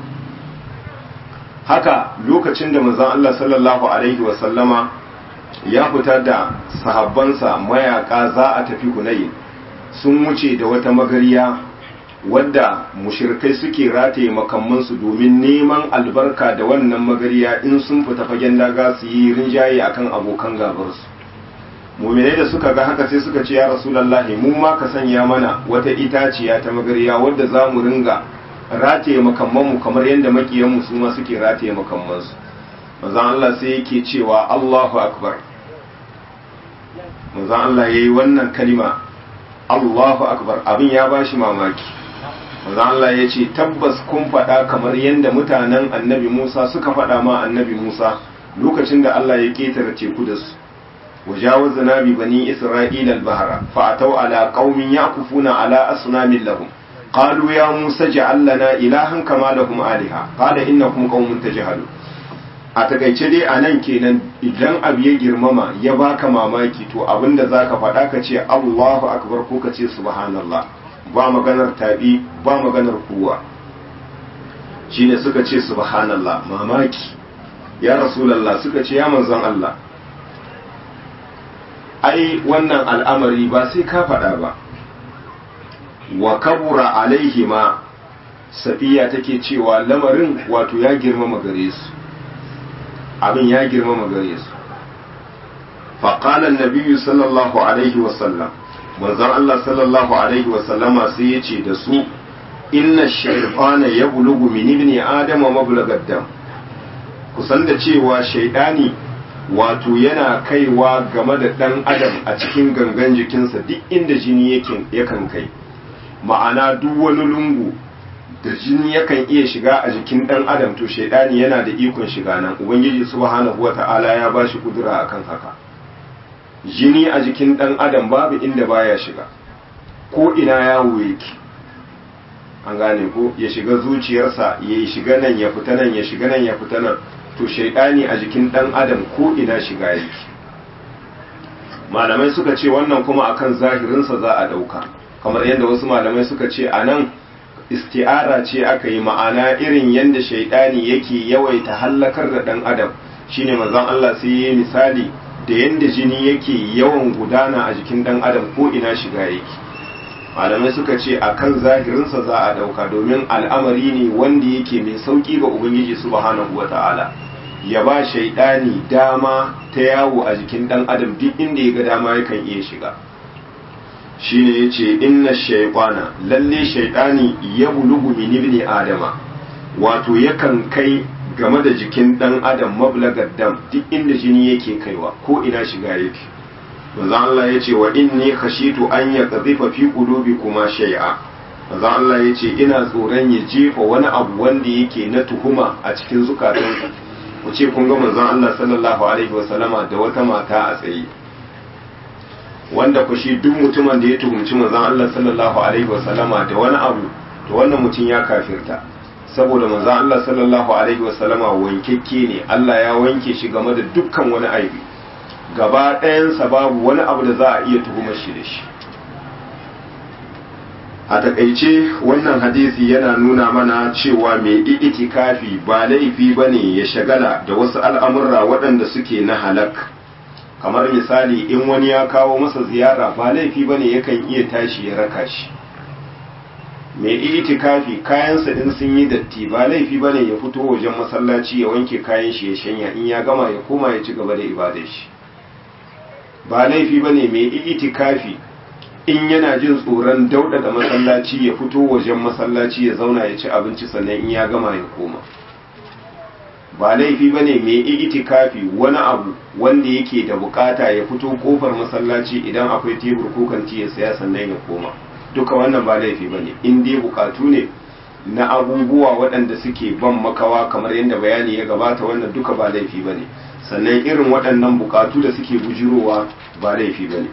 haka lokacin da manzon Allah sallallahu alaihi wasallama ya fita da sahabbansa mayaka za a tafi Hunayn sun wuce da wata magariya wadda mushirkai suke rataye makamansu domin neman albarka da wannan magariya in sun fita fagen daga su yi rinjaye akan abokan gabarsu muminai da suka ga haka sai suka ce ya rasulallahi mu ma ka sanya mana wata itaciya ta magariya wadda za mu ringa rataye makammanmu kamar yadda makiyanmu su ma suke rataye makammansu manzon Allah sai yake cewa Allahu akbar manzon Allah yayi wannan kalima Allahu akbar abin ya bashi mamaki manzon Allah ya ce tabbas kun faɗa kamar yadda mutanen annabi Musa suka faɗa ma annabi Musa lokacin da Allah ya ketare teku da su وجاوزنا ببني إسرائيل البحر فأتوا على قوم يعكفون على أصنام لهم قالوا يا موسى اجعل لنا إلها كما لهم آلهة قال إنكم قوم تجهلون a takaice dai a nan kenan idan abu ya girmama ya baka mamaki to abinda za ka faɗa ka ce Allahu akbar ko ka ce subhanallah ba maganar taɓi ba maganar kowa shine suka ce subhanallah mamaki ya rasulallah suka ce ya manzon Allah ai wannan al'amari ba sai ka faɗa ba wa kabura alaihi ma safiya take cewa lamarin wato ya girmama gare su abin ya girmama gare su faƙalan nabiyu sallallahu alaihi wasallam manzon Allah sallallahu alaihi wasallama sai ya ce da su inna shaifana ya bulugu min ibni adama mablagad dam kusan da cewa shaidani wato yana kaiwa game da ɗan adam a cikin gangan jikinsa duk inda jini yakan kai ma'ana duk wani lungu da jini yakan iya shiga a jikin ɗan adam to shaidani yana da ikon shiga nan ubangiji subhanahu wata'ala ya ba shi kudura akan haka jini a jikin ɗan adam babu inda baya shiga ko ina yawo yake an gane ko ya shiga zuciyarsa ya shiga nan ya fita nan ya shiga nan ya fita nan to shaidani a jikin dan adam ko ina shiga yake malamai suka ce wannan kuma akan zahirinsa za a dauka kamar yadda wasu malamai suka ce a nan isti'ara ce aka yi ma'ana irin yadda shaidani yake yawaita hallakar da dan adam shine manzon Allah sai yi misali da yadda jini yake yawan gudana a jikin dan adam ko ina shiga yake malamai suka ce akan zahirinsa za a dauka domin al'amari ne wanda yake mai sauki ga ubangiji subhanahu wata'ala ya ba shaidani dama ta yawo a jikin dan adam duk inda ya ga dama yakan iya shiga shine yace inna shaytana lalle shaidani ya bulugu min ibni adama wato yakan kai game da jikin dan adam mablagar dam duk inda jini yake kaiwa ko ina shiga yake manzo Allah ya ce wa inni khashitu an ya qadhifa fi qulubikuma shay'a manzo Allah ya ce ina tsoron ya jefa wani abu wanda yake na tuhuma a cikin zukatanku ku ce kun ga manzon Allah sallallahu alaihi wa sallama da wata mata a tsaye wanda ku shi duk mutumin da ya tuhumci manzon Allah sallallahu alaihi wa sallama da wani abu to wannan mutum ya kafirta saboda manzon Allah sallallahu alaihi wa sallama wankekke ne Allah ya wanke shi game da dukkan wani aibi gaba ɗayansa babu wani abu da za a iya tuhumar shi da shi a takaice wannan hadisi yana nuna mana cewa mai itikafi ba laifi ba ne ya shagala da wasu al'amurra waɗanda suke na halak kamar misali in wani ya kawo masa ziyara ba laifi ba ne yakan iya tashi ya raka shi mai itikafi kayansa in sun yi datti ba laifi ba ne ya fito wajen masallaci ya wanke kayan shi ya shanya in ya gama ya koma ya ci gaba da ibadar shi ba laifi ba ne mai itikafi in yana jin tsoron daudada masallaci ya fito wajen masallaci ya zauna ya ci abinci sannan in ya gama ya koma ba laifi ba ne mai itikafi wani abu wanda yake da bukata ya fito kofar masallaci idan akwai tebur ko kanti ya saya sannan ya koma duka wannan ba laifi ba ne in dai bukatu ne na abubuwa waɗanda suke ban makawa kamar yadda bayani ya gabata wannan duka ba laifi ba ne sannan irin waɗannan bukatu da suke bujirowa ba laifi ba ne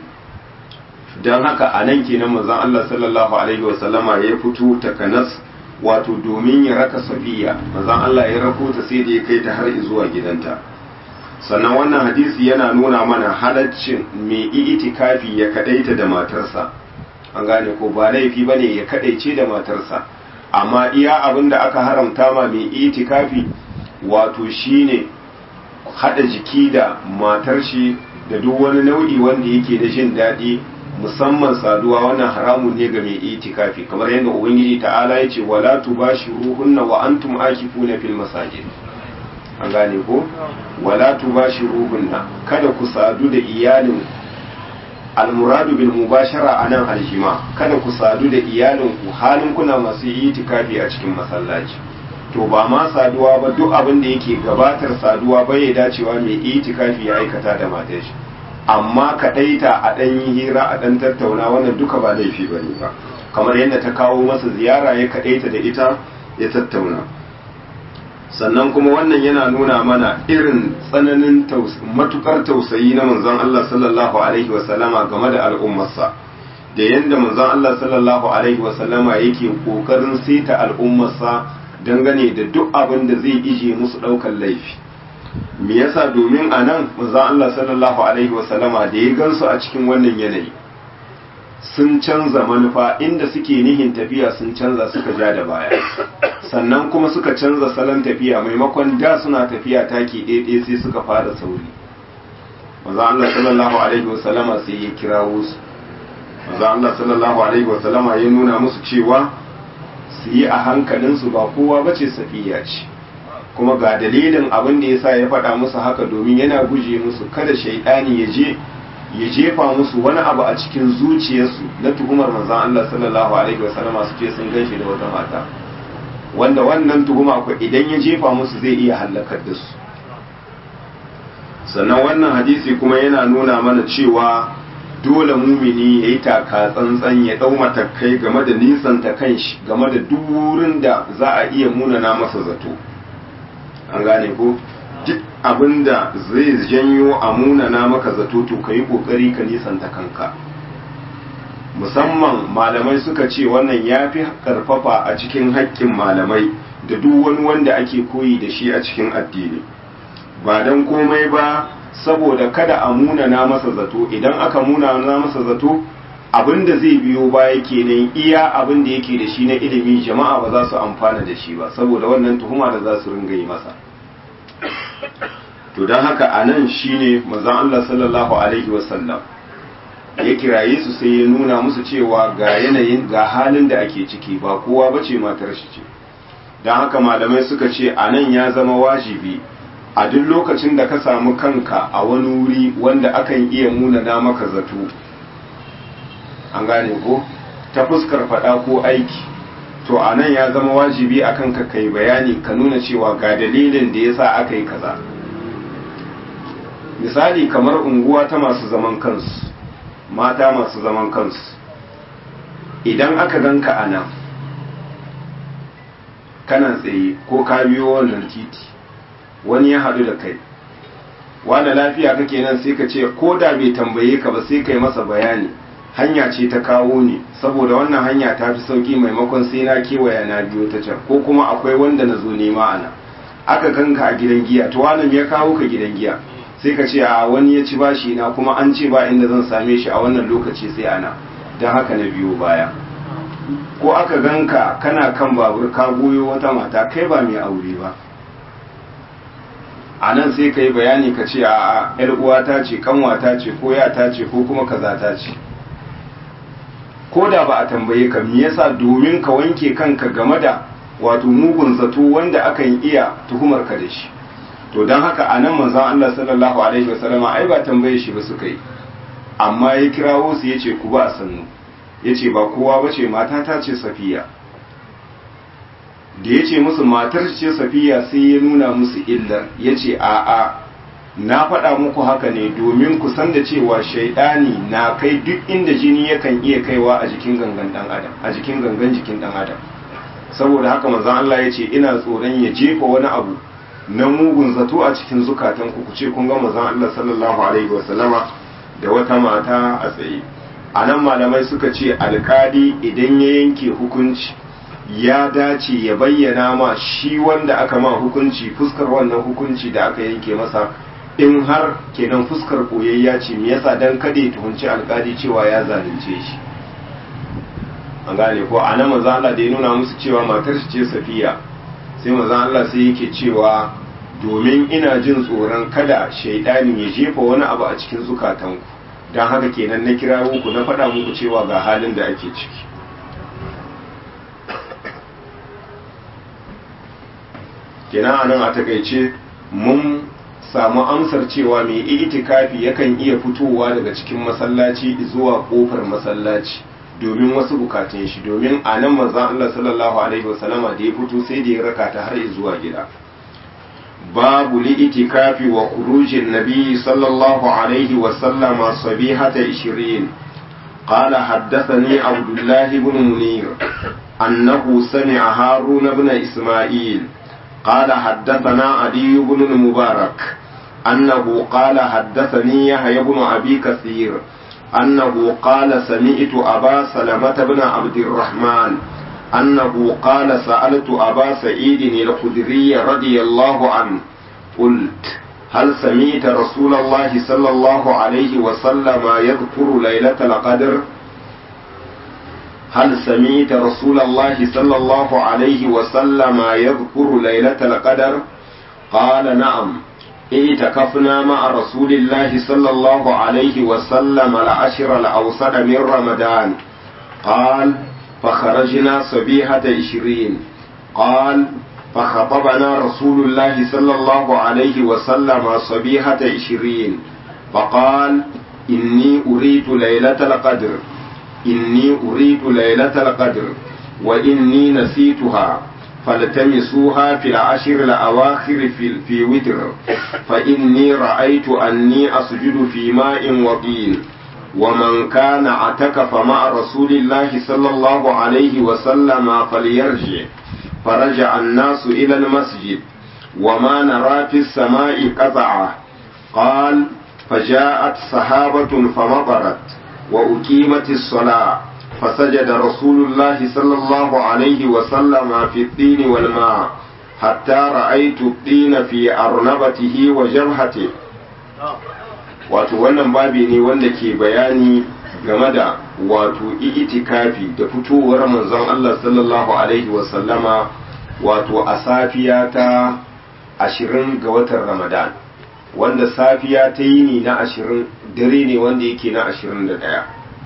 don haka a nan kenan manzon Allah sallallahu alaihi wasallama ya fito takanas wato domin ya raka safiya manzon Allah ya rako ta sai da ya kai ta har zuwa gidanta sannan wannan hadisi yana nuna mana halaccin mai itikafi ya kadaita da matarsa an gane ko ba laifi bane ya kadaice da matarsa amma iya abin da aka haramta ma mai itikafi wato shine hada jiki da matar shi da duk wani nau'i wanda yake da jin daɗi musamman saduwa wannan haramun ne ga mai itikafi kamar yadda ubangiji ta'ala ya ce wala tubashiruhunna wa antum akifuna fil masajid an gane ko wala tubashiruhunna kada ku sadu da iyalin almuradu bil mubashara anan aljima kada ku sadu da iyalin ku halin kuna masu itikafi a cikin masallaci to ba ma saduwa ba duk abin da yake gabatar saduwa bai dacewa mai itikafi ya aikata da matar shi amma kaɗaita a ɗan yi hira a ɗan tattauna wannan duka ba laifi ba ne ba kamar yadda ta kawo masa ziyara ya kaɗaita da ita ya tattauna sannan kuma wannan yana nuna mana irin tsananin matukar tausayi na manzon Allah sallallahu alaihi wasallama game da al'ummarsa da yadda manzon Allah sallallahu alaihi wasallama yake kokarin saita al'ummarsa dangane da duk abin da zai ije musu ɗaukar laifi me yasa domin a nan manzon Allah sallallahu alaihi wasallama da ya gansu a cikin wannan yanayi sun canza manufa inda suke nihin tafiya sun canza suka ja da baya sannan kuma suka canza salon tafiya maimakon da suna tafiya taki ɗaiɗai sai suka fara sauri manzon Allah sallallahu alaihi wasallama sai ya kirawo su manzon Allah sallallahu alaihi wasallama ya nuna musu cewa su yi a hankalinsu ba kowa bace safiya ce kuma ga dalilin abin da yasa ya faɗa musu haka domin yana guje musu kada shaidani ya je ya jefa musu wani abu a cikin zuciyarsu na tuhumar manzon Allah sallallahu alaihi wasallam su ce sun ganshi da wata mata wanda wannan tuhuma ko idan ya jefa musu zai iya halakar da su sannan wannan hadisi kuma yana nuna mana cewa dole mumini ya yi taka tsantsan ya ɗau matakai game da nisanta kanshi game da duk wurin da za a iya munana masa zato an gane ko duk abin da zai janyo a munana maka zato to ka yi ƙoƙari ka nisanta kanka musamman malamai suka ce wannan ya fi ƙarfafa a cikin haƙƙin malamai da duk wani wanda ake koyi da shi a cikin addini ba don komai ba saboda kada a munana masa zato idan aka munana masa zato abin da zai biyo baya kenan iya abin da yake da shi na ilimi jama'a ba za su amfana da shi ba saboda wannan tuhuma da za su ringa yi masa to don haka a nan shi ne mazan Allah sallallahu Alaihi wasallam ya kiraye su sai ya nuna musu cewa ga yanayin ga halin da ake ciki ba kowa ba ce matar shi ce don haka malamai suka ce a nan ya zama wajibi a duk lokacin da ka samu kanka a wani wuri wanda akan iya munana maka zato an gane ko ta fuskar faɗa ko aiki to a nan ya zama wajibi a kanka kai bayani ka nuna cewa ga dalilin da ya sa aka yi kaza misali kamar unguwa ta masu zaman kansu mata masu zaman kansu idan aka ganka a nan kana tsaye ko ka biyo wannan titi wani ya haɗu da kai wanda lafiya kake nan sai ka ce ko da bai tambaye ka ba sai kai masa bayani hanya ce ta kawo ne saboda wannan hanya ta fi sauki maimakon sai na kewaya na biyo ta can ko kuma akwai wanda na zo nema ana aka kanka a gidan giya to wannan ya kawo ka gidan giya sai ka ce a wani ya ci bashi na kuma an ce ba inda zan same shi a wannan lokaci sai ana don haka na biyo baya ko aka ganka kana kan babur ka goyo wata mata kai ba mai aure ba a nan sai ka yi bayani ka ce a yar uwata ce kanwata ce ko yata ce ko kuma kazata ce ko da ba a tambaye ka me yasa domin ka wanke kanka game da wato mugun zato wanda akan iya tuhumar ka da shi to don haka a nan manzon Allah sallallahu alaihi wasallam ai ba tambaye shi ba suka yi amma ya kirawo su yace ku ba a sannu ya ce ba kowa ba ce matata ce safiya da ya ce musu matar ce safiya sai ya nuna musu illar ya ce a'a na faɗa muku haka ne domin ku san da cewa shaidani na kai duk inda jini yakan iya kaiwa a jikin gangan dan adam a jikin gangan jikin dan adam saboda haka manzon Allah ya ce ina tsoron ya jefa wani abu na mugun zato a cikin zukatan ku ce kun ga manzon Allah sallallahu alaihi wasallama da wata mata a tsaye a nan malamai suka ce alkali idan ya yanke hukunci ya dace ya bayyana ma shi wanda aka ma hukunci fuskar wannan hukunci da aka yanke masa in har kenan fuskar koyayya ce me yasa dan kada ya tuhunci alkali cewa ya zalunce shi an gane ko a nan manzo Allah da ya nuna musu cewa matar shi ce Safiya sai manzo Allah sai yake cewa domin ina jin tsoron kada shaidani ya jefa wani abu a cikin zukatanku don haka kenan na kira ku na faɗa muku cewa ga halin da ake ciki kenan a nan a takaice mun samu amsar cewa mai itikafi yakan iya fitowa daga cikin masallaci zuwa kofar masallaci domin wasu bukatun shi domin a nan manzan Allah sallallahu alaihi wasallama da ya fito sai da ya raka ta har zuwa gida babu li itikafi wa khurujin nabi sallallahu alaihi wasallama sabihata 20 قال حدثني عبد الله بن منير أنه سمع هارون بن إسماعيل قال حدثنا علي بن المبارك أنه قال حدثني يحيى بن أبي كثير أنه قال سمعت أبا سلمة بن عبد الرحمن أنه قال سألت أبا سعيد الخدري رضي الله عنه قلت هل سمعت رسول الله صلى الله عليه وسلم يذكر ليلة القدر هل سمعت رسول الله صلى الله عليه وسلم يذكر ليلة القدر قال نعم اعتكفنا مع رسول الله صلى الله عليه وسلم العشر الأوسط من رمضان قال فخرجنا صبيحة عشرين قال فخطبنا رسول الله صلى الله عليه وسلم صبيحة عشرين فقال إني أريد ليلة القدر إني أريد ليلة القدر وإني نسيتها فالتمسوها في العشر الأواخر في, في وتر فإني رأيت أني أسجد في ماء وطين ومن كان اعتكف مع رسول الله صلى الله عليه وسلم فليرجع فرجع الناس إلى المسجد وما نرى في السماء قطعة قال فجاءت سحابة فمطرت وأقيمت الصلاة فسجد رسول الله صلى الله عليه وسلم في الطين والماء حتى رأيت الطين في أرنبته وجبهته wato wannan babi ne wanda ke bayani game da wato itikafi da fitowar manzon Allah sallallahu alaihi wasallama wato a safiya ta ashirin ga watan ramadan wanda safiya ta yi ne na ashirin dare ne wanda yake na ashirin da ɗaya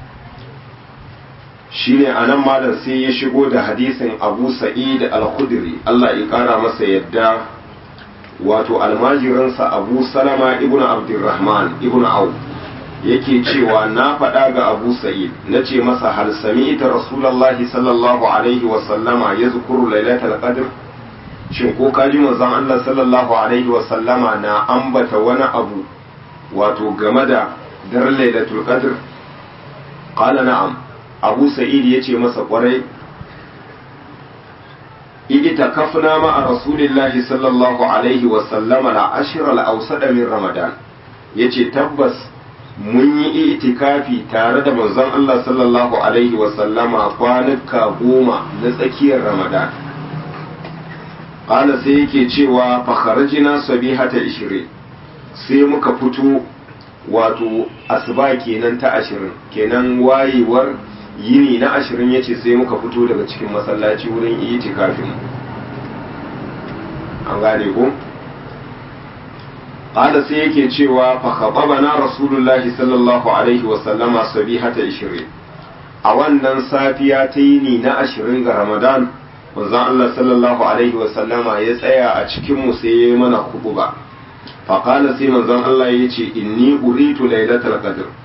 shi ne a nan malam sai ya shigo da hadisin abu sa'id al-khudri Allah ya kara masa yadda wato almajiransa abu salama ibn abdurrahman ibn auf yake cewa na faɗa ga abu sa'id na ce masa hal sami'ta rasulallahi sallallahu alaihi wa sallama ya zukuru lailatul qadr shin ko ka ji manzon Allah sallallahu alaihi wa sallama na ambata wani abu wato game da daren lailatul qadr qala na'am abu sa'id yace masa kwarai itakafna ma'a rasulillahi sallallahu alaihi wa sallama la ashir al-awsada min ramadan yace tabbas mun yi itikafi tare da manzon Allah sallallahu alaihi wa sallama kwanuka goma na tsakiyar ramadan qala sai yake cewa fa kharajna sabihata 20 sai muka fito wato asuba kenan ta 20 kenan wayewar yini na ashirin ya ce sai muka fito daga cikin masallaci wurin itikafin an gane ko ƙada sai yake cewa fa na rasulullahi sallallahu alaihi wasallama sabihata ishirin a wannan safiya ta yini na ashirin ga ramadan manzon Allah sallallahu alaihi wasallama ya tsaya a cikin mu sai ya yi mana kuɓuba fa sai manzon Allah ya ce inni uritu lailatul qadr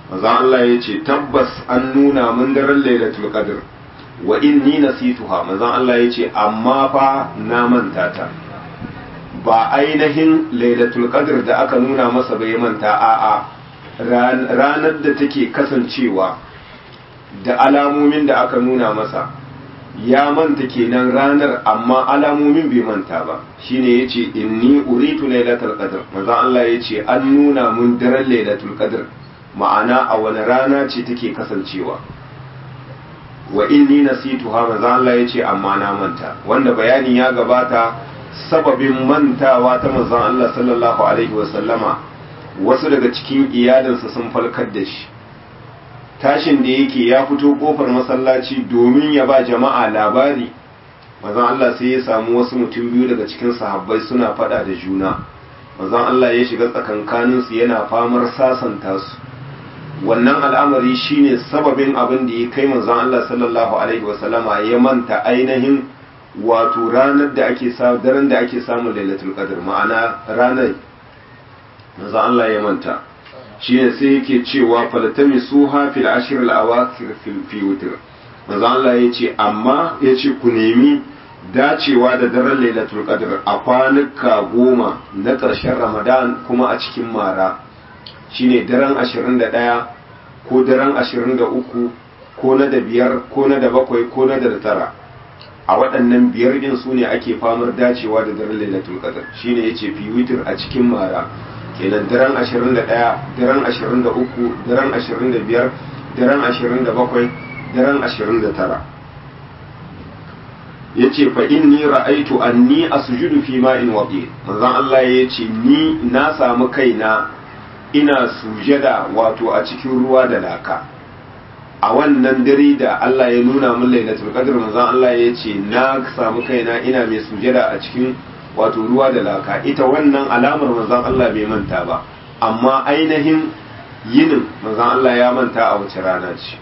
manzon Allah ya ce tabbas an nuna mun daren lailatul qadr wa inni nasituha manzon Allah ya ce amma fa na manta ta ba ainihin lailatul qadr da aka nuna masa bai manta a'a ranar da take kasancewa da alamomin da aka nuna masa ya manta kenan ranar amma alamomin bai manta ba shine yace inni uritu lailatul qadr manzo Allah yace an nuna mun daren lailatul qadr ma'ana a wani rana ce take kasancewa wa inni nasituha manzo Allah yace amma na manta wanda bayani ya gabata sababin mantawa ta manzon Allah sallallahu alaihi wasallama wasu daga cikin iyalinsa sun falkar da shi tashin da yake ya fito kofar masallaci domin ya ba jama'a labari manzon Allah sai ya samu wasu mutum biyu daga cikin sahabbai suna fada da juna manzon Allah ya shiga tsakankanin su yana famar sasanta su wannan al'amari shine sababin abin da ya kai manzon Allah sallallahu alaihi wasallama ya manta ainihin wato ranar da ake samu daren da ake samun lailatul qadr ma'ana ranar manzon Allah ya manta shine sai yake cewa falatami suha fil ashir al awakir fi witr manzo Allah yace amma yace ku nemi dacewa da daren lailatul qadr a kwanuka goma na ƙarshen ramadan kuma a cikin mara shine daren 21 ko daren 23 ko na da biyar ko na da bakwai ko na da tara a waɗannan biyar din su ne ake famar dacewa da daren lailatul qadr shine yace fi witr a cikin mara kenan daren 21 daren 23 daren 25 daren 27 daren 29 yace fa inni ra'aitu anni asjudu fi ma'in waqi manzon Allah yace ni na samu kaina ina sujada wato a cikin ruwa da laka a wannan dare da Allah ya nuna min lailatul qadr manzon Allah yace na samu kaina ina mai sujada a cikin wato ruwa da laka ita wannan alamar manzon Allah bai manta ba amma ainihin yinin manzon Allah ya manta a wace rana ce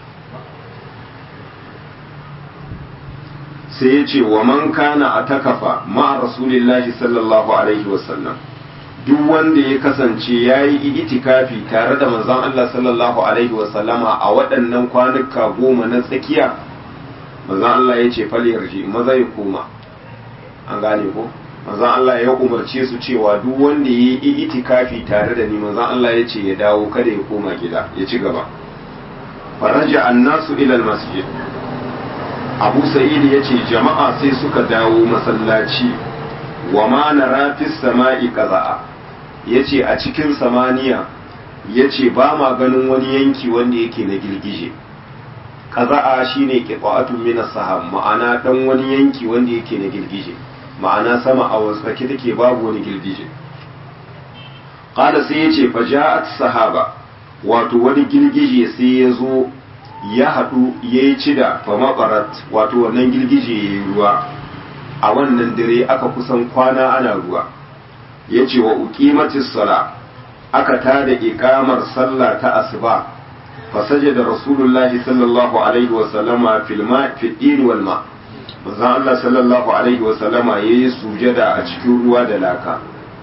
sai ya ce wa man kana a takafa ma'a rasulillahi sallallahu alaihi wasallam duk wanda ya kasance ya yi itikafi tare da manzon Allah sallallahu alaihi wasallama a waɗannan kwanuka goma na tsakiya manzon Allah ya ce fal yarji maza ya koma an gane ko manzon Allah ya umarce su cewa duk wanda ya yi itikafi tare da ni manzon Allah ya ce ya dawo kada ya koma gida ya ci gaba faraja annasu ila masjid abu sa'id ya ce jama'a sai suka dawo masallaci wa ma nara fis sama'i qaza'a yace a cikin samaniya yace ba ma ganin wani yanki wanda yake na girgije qaza'a shine qita'atun min as-sahab ma'ana dan wani yanki wanda yake na girgije ma'ana sama a wasake take babu wani girgije qala sai yace fa ja'at sahaba wato wani girgije sai ya zo ya haɗu ya yi cida fa maɓarat wato wannan girgije ya yi ruwa a wannan dare aka kusan kwana ana ruwa ya ce wa uqimatis sala aka tada iqamar sallah ta asuba fa sajada rasulullahi sallallahu alaihi wa sallama fil ma fi din wal ma manzon Allah sallallahu alaihi wa sallama yayi sujada a cikin ruwa da laka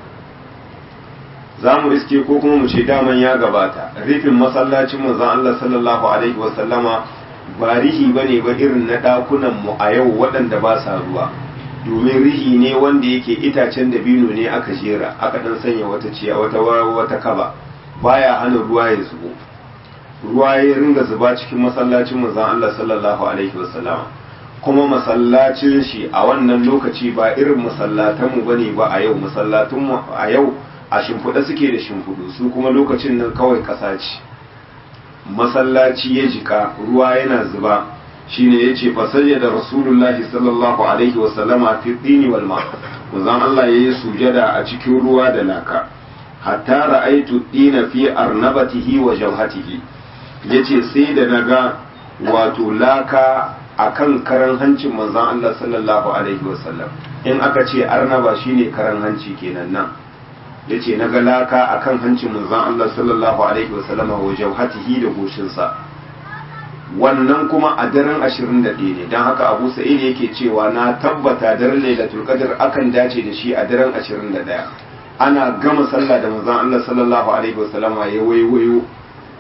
za mu iske ko kuma mu ce daman ya gabata rufin masallacin manzon Allah sallallahu alaihi wa sallama ba rihi bane ba irin na dakunan mu a yau waɗanda ba sa ruwa domin rihi ne wanda yake itacen dabino ne aka jera aka dan sanya wata ciya wata wata kaba baya hana ruwa ya zubo ruwa ya ringa zuba cikin masallacin manzon Allah sallallahu alaihi wa sallama kuma masallacin shi a wannan lokaci ba irin masallatanmu bane ba a yau masallatunmu a yau a shimfiɗa suke da shimfiɗu su kuma lokacin nan kawai ƙasa ce masallaci ya jika ruwa yana zuba shine ya ce fasayya da rasulullahi sallallahu alaihi wasallama fi dini wal ma manzon Allah yayi sujada a cikin ruwa da laka hatta ra'aitu dina fi arnabatihi wa jawhatihi yace sai da naga wato laka akan karan hancin manzon Allah sallallahu alaihi wasallam in aka ce arnaba shine karan hanci kenan nan ya ce na galaka a kan hancin manzan Allah sallallahu Alaihi wasallama wa jauhatihi da goshinsa wannan kuma a daren 21 ne don haka abu sa'id yake cewa na tabbata daren lailatul qadr akan dace da shi a daren 21 ana gama sallah da manzan Allah sallallahu Alaihi wasallama ya waiwayo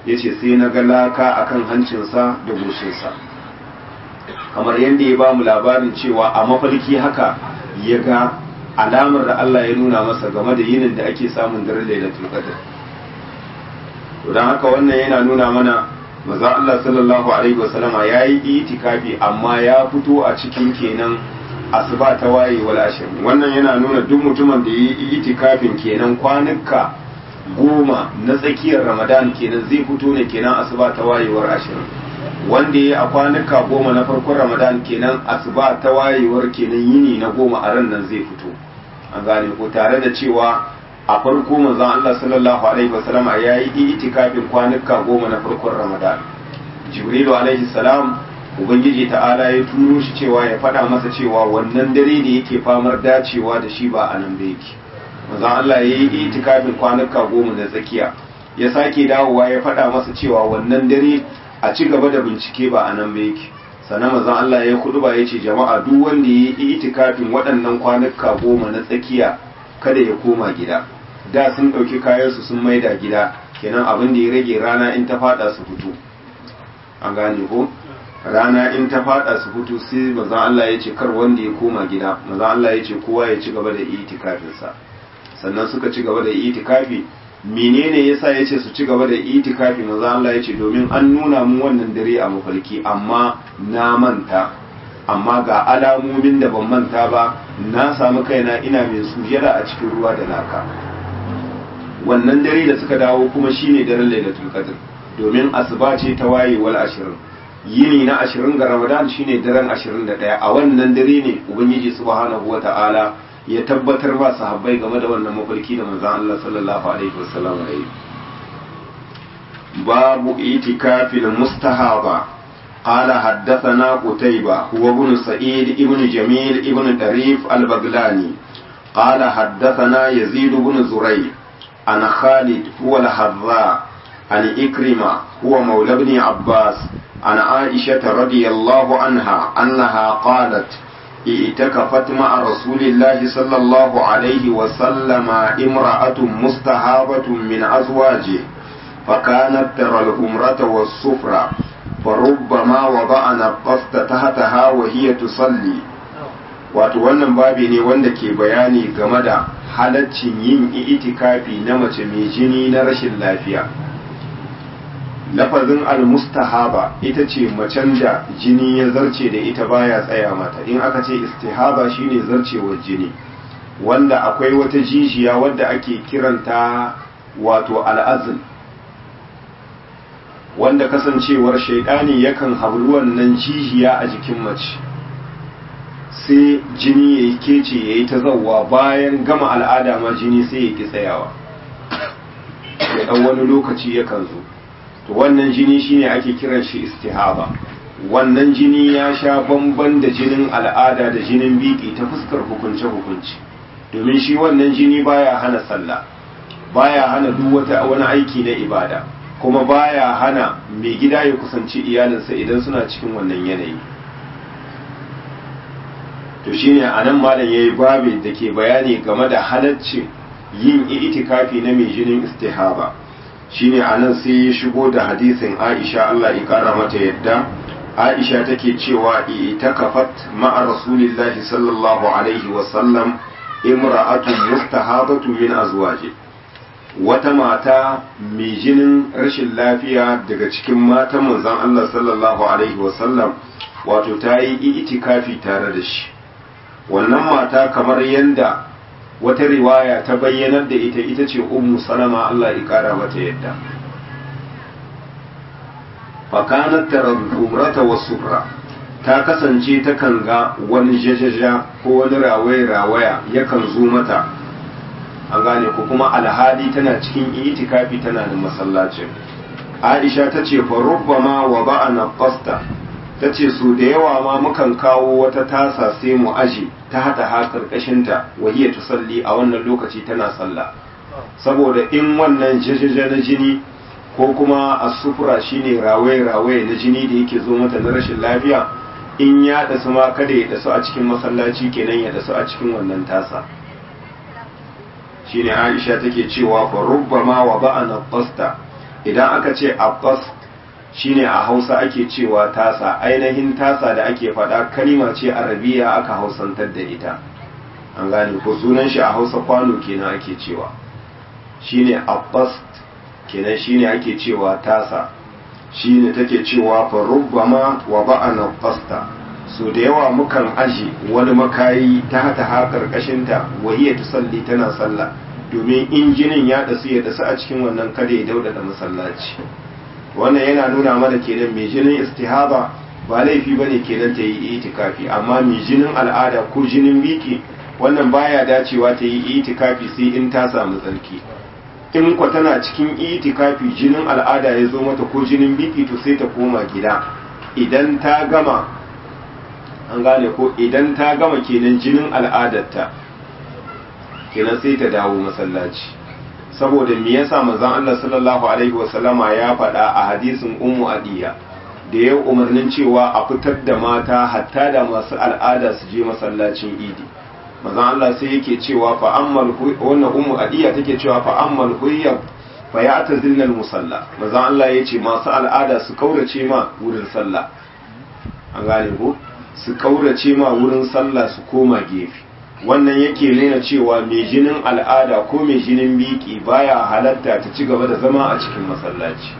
ya ce sai na ga laka akan hancinsa da goshinsa kamar yadda ya ba mu labarin cewa a mafarki haka ya ga alamar da Allah ya nuna masa game da yinin da ake samun daren lailatul qadr don haka wannan yana nuna mana maza Allah sallallahu alaihi wasallama ya yi itikafi amma ya fito a cikin kenan asuba ta waye wal ashirin wannan yana nuna duk mutumin da ya yi itikafin kenan kwanuka goma na tsakiyar ramadan kenan zai fito ne kenan asuba ta wayewar ashirin wanda ya a kwanuka goma na farkon ramadan kenan asuba ta wayewar kenan yini na goma a ran nan zai fito an gane ko tare da cewa a farko manzon Allah sallallahu alaihi wasallam ya yi itikafin kwanuka goma na farkon ramadan jibrilu alaihi salam ubangiji ta'ala ya turo shi cewa ya faɗa masa cewa wannan dare da yake famar dacewa da shi ba a nan da yake manzon Allah ya yi itikafin kwanuka goma na tsakiya ya sake dawowa ya faɗa masa cewa wannan dare a ci gaba da bincike ba a nan ba yake sannan manzon Allah ya kudu ba ya ce jama'a duk wanda ya yi itikafin waɗannan kwanuka goma na tsakiya kada ya koma gida da sun ɗauki kayansu sun maida gida kenan abin da ya rage rana in ta faɗa su fito an gane ko rana in ta faɗa su fito sai manzon Allah ya ce kar wanda ya koma gida manzon Allah ya ce kowa ya ci gaba da itikafinsa sannan suka ci gaba da itikafi menene yasa yace su ci gaba da itikafi maza Allah yace domin an nuna mu wannan dare a mafarki amma na manta amma ga alamomin da ban manta ba na samu kaina ina mai sujada a cikin ruwa da laka wannan dare da suka dawo kuma shine daren lailatul qadr domin asuba ce ta wayewal ashirin yini na ashirin ga ramadan shine daren ashirin da ɗaya a wannan dare ne ubangiji subhanahu wata'ala ya tabbatar ba sahabbai game da wannan mafarki da manzon Allah sallallahu alaihi wasallam ya yi babu itikafil mustahaba قال حدثنا قتيبة هو ابن سعيد ابن جميل ابن طريف البغلاني قال حدثنا يزيد بن زريع عن خالد هو الحذاء عن إكرمة هو مولى ابن عباس عن عائشة رضي الله عنها أنها قالت اعتكفت مع رسول الله صلى الله عليه وسلم امرأة مستهابة من أزواجه فكانت ترى الهمرة والصفرة فربما وضعنا القصد تحتها وهي تصلي wato wannan babi ne wanda ke bayani game da halaccin yin itikafi na mace mai jini na rashin lafiya lafazin almustahaba ita ce macen da jini ya zarce da ita baya tsaya mata in aka ce istihaba shine zarcewar jini wanda akwai wata jijiya wadda ake kiranta wato al'azin wanda kasancewar shaidani yakan hablu wannan jijiya a jikin mace sai jini ya yi kece ya yi ta zauwa bayan gama al'ada ma jini sai ya ki tsayawa ya ɗan wani lokaci yakan zo to wannan jini shine ake kiran shi istihaba wannan jini ya sha bamban da jinin al'ada da jinin biki ta fuskar hukunce hukunci domin shi wannan jini baya hana sallah baya hana duk wata wani aiki na ibada kuma baya hana mai gida ya kusanci iyalinsa idan suna cikin wannan yanayi to shine anan malam yayi babi da ke bayani game da halaccin yin itikafi na mai jinin istihaba shine anan sai ya shigo da hadisin Aisha Allah ya kara mata yadda Aisha take cewa itakafat ma'a Rasulillahi sallallahu alaihi wa sallam imra'atun mustahabatu min azwaji wata mata mai jinin rashin lafiya daga cikin matan manzon Allah sallallahu alaihi wa sallam wato ta yi itikafi tare da shi wannan mata kamar yanda wata riwaya ta bayyanar da ita ita ce ummu salama Allah ya kara mata yadda fakanat tarumrata wasufra ta kasance ta kan ga wani jajaja ko wani rawaye rawaya yakan zo mata an gane ko kuma alhali tana cikin itikafi tana da masallacin Aisha ta ce fa rubbama wa ba'ana qasta ta ce su da yawa ma mukan kawo wata tasa sai mu aji ta hata ha karkashinta wahiyar tusalli a wannan lokaci tana sallah saboda in wannan jajaja na jini ko kuma a sufura shine rawaye-rawaye na jini da yake zo mata na rashin lafiya in ya dasu ma kada ya dasu a cikin masallaci kenan ya dasu a cikin wannan tasa shine aisha take cewa fa rubbama wa ba'ana qasta idan aka ce abbas shine a hausa ake cewa tasa ainihin tasa da ake faɗa kalima ce arabiya aka hausantar da ita an gane ko sunan shi a hausa kwano kenan ake cewa shine abbas kenan shine ake cewa tasa shine take cewa fa rubbama wa ba'ana fasta so da yawa mukan aji wani makayi ta hata ha karkashin ta wahiya tusalli tana sallah domin injinin ya dasu ya dasu a cikin wannan kada ya dauda da masallaci wannan yana nuna mana kenan mai jinin istihaba ba laifi bane kenan ta yi itikafi amma mai jinin al'ada ko jinin biki wannan baya dacewa ta yi itikafi sai in ta samu tsarki in kwa tana cikin itikafi jinin al'ada ya zo mata ko jinin biki to sai ta koma gida idan ta gama an gane ko idan ta gama kenan jinin al'adarta kenan sai ta dawo masallaci saboda me yasa manzon Allah sallallahu alaihi wasallama ya faɗa a hadisin ummu adiya da ya umarnin cewa a fitar da mata hatta da masu al'ada su je masallacin idi manzon Allah sai yake cewa fa ammal wannan ummu adiya take cewa fa ammal huyya fa ya'tazilna musalla manzon Allah yace masu al'ada su kaurace ma wurin sallah an gane ko su kaurace ma wurin sallah su koma gefe wannan yake nuna cewa mai jinin al'ada ko mai jinin biki baya halatta ta ci gaba da zama a cikin masallaci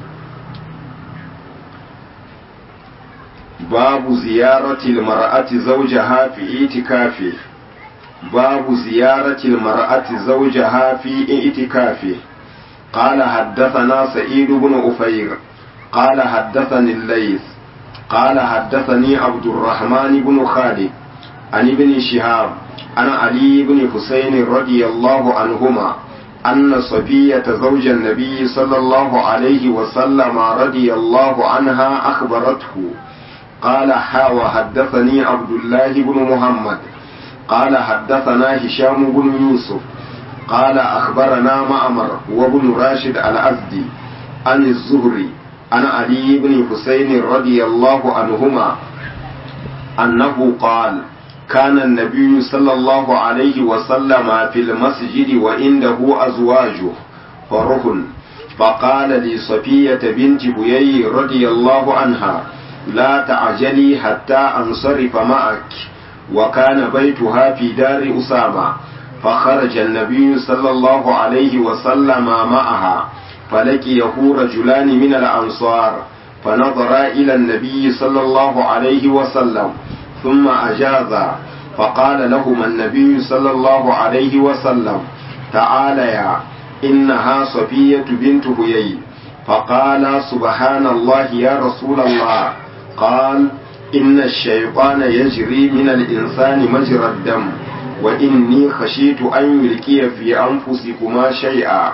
babu ziyaratil mar'ati zawjaha fi itikafi babu ziyaratil mar'ati zawjaha fi itikafi قال حدثنا سعيد بن أفير قال حدثني الليث قال حدثني عبد الرحمن بن خالد عن ابن شهاب عن علي بن حسين رضي الله عنهما أن صفية زوج النبي صلى الله عليه وسلم رضي الله عنها أخبرته قال حا وحدثني عبد الله بن محمد قال حدثنا هشام بن يوسف قال أخبرنا معمر وابن راشد الأزدي عن الزهري عن علي بن حسين رضي الله عنهما أنه قال كان النبي صلى الله عليه وسلم في المسجد وعنده أزواجه فرهن فقال لصفية بنت بيي رضي الله عنها لا تعجلي حتى أنصرف معك وكان بيتها في دار أسامة فخرج النبي صلى الله عليه وسلم معها فلقيه رجلان من الأنصار فنظرا إلى النبي صلى الله عليه وسلم ثم أجازا فقال لهما النبي صلى الله عليه وسلم تعاليا إنها صفية بنت هيي فقال سبحان الله يا رسول الله قال إن الشيطان يجري من الإنسان مجرى الدم وإني خشيت أن يلقي في أنفسكما شيئا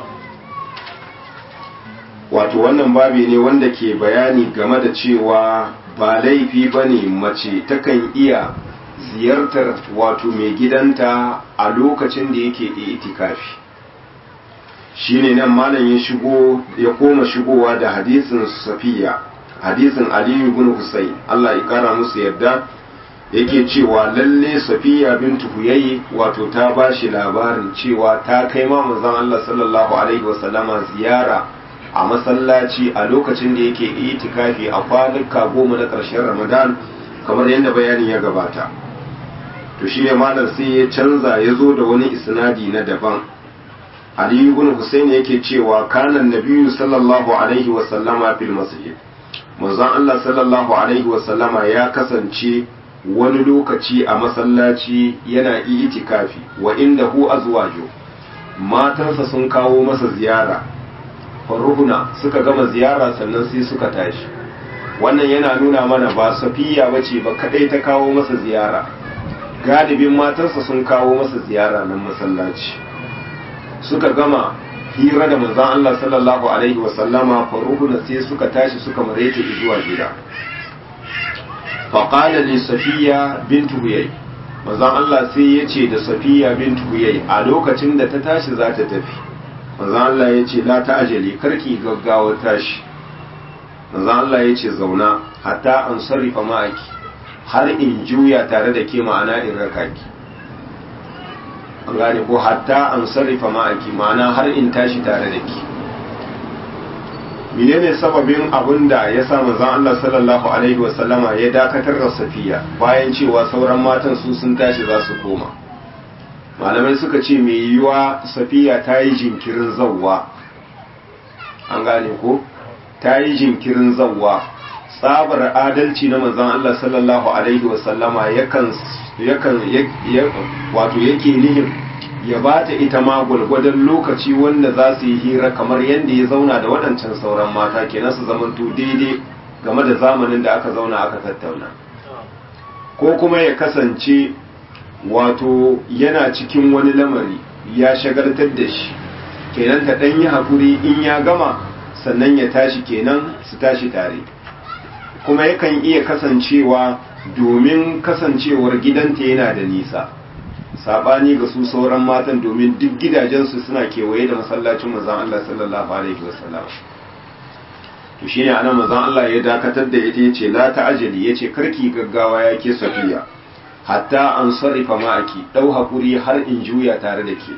wato wannan babi ne wanda ke bayani game da cewa ba laifi ba ne mace takan iya ziyartar wato mai gidanta a lokacin da yake itikafi shi ne nan malam ya shigo ya koma shigowa da hadisin safiya hadisin aliyu bin husayn Allah ya kara musu yadda yake cewa lalle safiya bintu huyayi wato ta ba shi labarin cewa ta kai ma manzon Allah sallallahu alaihi wasallama ziyara a masallaci a lokacin da yake itikafi a kwanuka goma na ƙarshen ramadan kamar yadda bayanin ya gabata to shi ne malam sai ya canza ya zo da wani isnadi na daban ali ibn husayn yake cewa kana nabiyyu sallallahu alaihi wa sallama fil masjid manzon Allah sallallahu alaihi wa sallama ya kasance wani lokaci a masallaci yana itikafi wa indahu azwaju matansa sun kawo masa ziyara faruhuna suka gama ziyara sannan sai suka tashi wannan yana nuna mana ba safiya bace ba kadai ta kawo masa ziyara galibin matarsa sun kawo masa ziyara nan masallaci suka gama hira da manzon Allah sallallahu alaihi wasallama faruhuna sai suka tashi suka marece zuwa gida faqala li safiya bintu huyay manzon Allah sai ya ce da safiya bintu huyay a lokacin da ta tashi za ta tafi manzon Allah ya ce la ta'ajali karki gaggawa tashi manzon Allah ya ce zauna hatta an sarrifa ma'aki har in juya tare da ke ma'ana in raka ki an gane ko hatta an sarrifa ma'aki ma'ana har in tashi tare da ki menene sababin abin da ya sa manzon Allah sallallahu alaihi wasallama ya dakatar da safiya bayan cewa sauran matan su sun tashi za su koma malamai suka ce mai yiwuwa safiya ta yi jinkirin zawwa an gane ko ta yi jinkirin zawwa tsabar adalci na manzon Allah sallallahu alaihi wasallama yakan yakan wato yake nihin ya ba ta ita ma gwalgwadon lokaci wanda za su yi hira kamar yadda ya zauna da waɗancan sauran mata kenan su zamanto daidai game da zamanin da aka zauna aka tattauna ko kuma ya kasance wato yana cikin wani lamari ya shagaltar da shi kenan ta ɗan yi haƙuri in ya gama sannan ya tashi kenan su tashi tare kuma yakan iya kasancewa domin kasancewar gidanta yana da nisa sabani ga su sauran matan domin duk gidajensu suna kewaye da masallacin manzon Allah sallallahu alaihi wasallam to shine anan manzon Allah ya dakatar da ita yace la ta'ajali yace karki gaggawa yake safiya hatta an sarrifa ma'aki dau hakuri har in juya tare da ke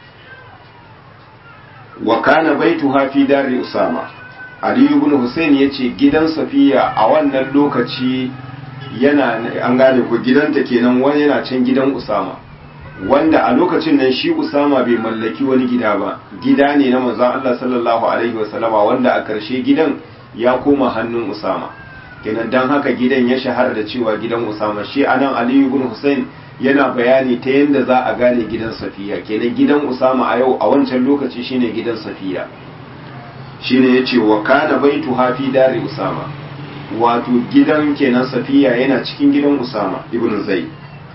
wa kana baituha fi dari usama ali ibn husayn yace gidan safiya a wannan lokaci yana an gane ko gidanta kenan wani yana can gidan usama wanda a lokacin nan shi Usama bai mallaki wani gida ba gida ne na manzon Allah sallallahu alaihi wasallama wanda a karshe gidan ya koma hannun Usama kenan dan haka gidan ya shahara da cewa gidan Usama shi anan Ali ibn Hussein yana bayani ta yadda za a gane gidan Safiya kenan gidan Usama a yau a wancan lokaci shine gidan Safiya shine yace wa kana baitu hafi dari Usama wato gidan kenan Safiya yana cikin gidan Usama ibn Zaid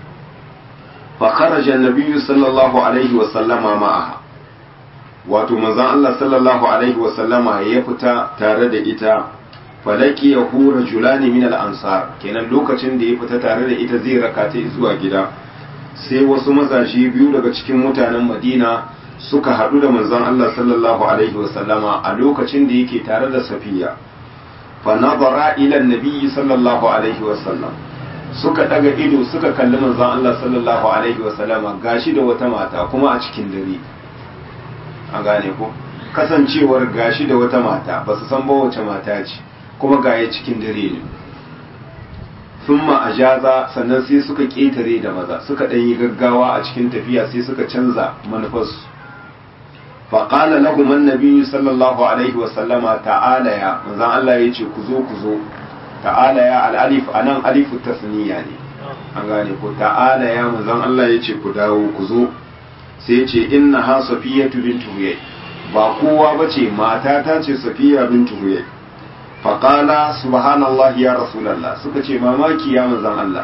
فخرج النبي صلى الله عليه وسلم معها wato manzon Allah sallallahu alaihi wasallama ya fita tare da ita falaki ya hura julani min al-ansar kenan lokacin da ya fita tare da ita zai raka ta zuwa gida sai wasu mazaje biyu daga cikin mutanen Madina suka haɗu da manzon Allah sallallahu alaihi wasallama a lokacin da yake tare da Safiya fa nazara ila an-nabi sallallahu alaihi wasallam suka daga ido suka kalli manzon Allah sallallahu alaihi wasallama gashi da wata mata kuma a cikin dare a gane ko kasancewar gashi da wata mata ba su san ba wace mata ce kuma gaya cikin dare ne thumma ajaza sannan sai suka ketare da maza suka dan yi gaggawa a cikin tafiya sai suka canza manufarsu فقال لهم النبي صلى الله عليه وسلم تعالى يا manzon Allah yace ku zo ku zo ta'ala ya al'alif a nan alifu tasniya ne an gane ko ta'ala ya manzan Allah ya ce ku dawo ku zo sai ce inna ha safiya bintu huyai ba kowa ba ce mata ta ce safiya bintu huyai faƙala subhanallah ya rasulallah suka ce mamaki ya manzan Allah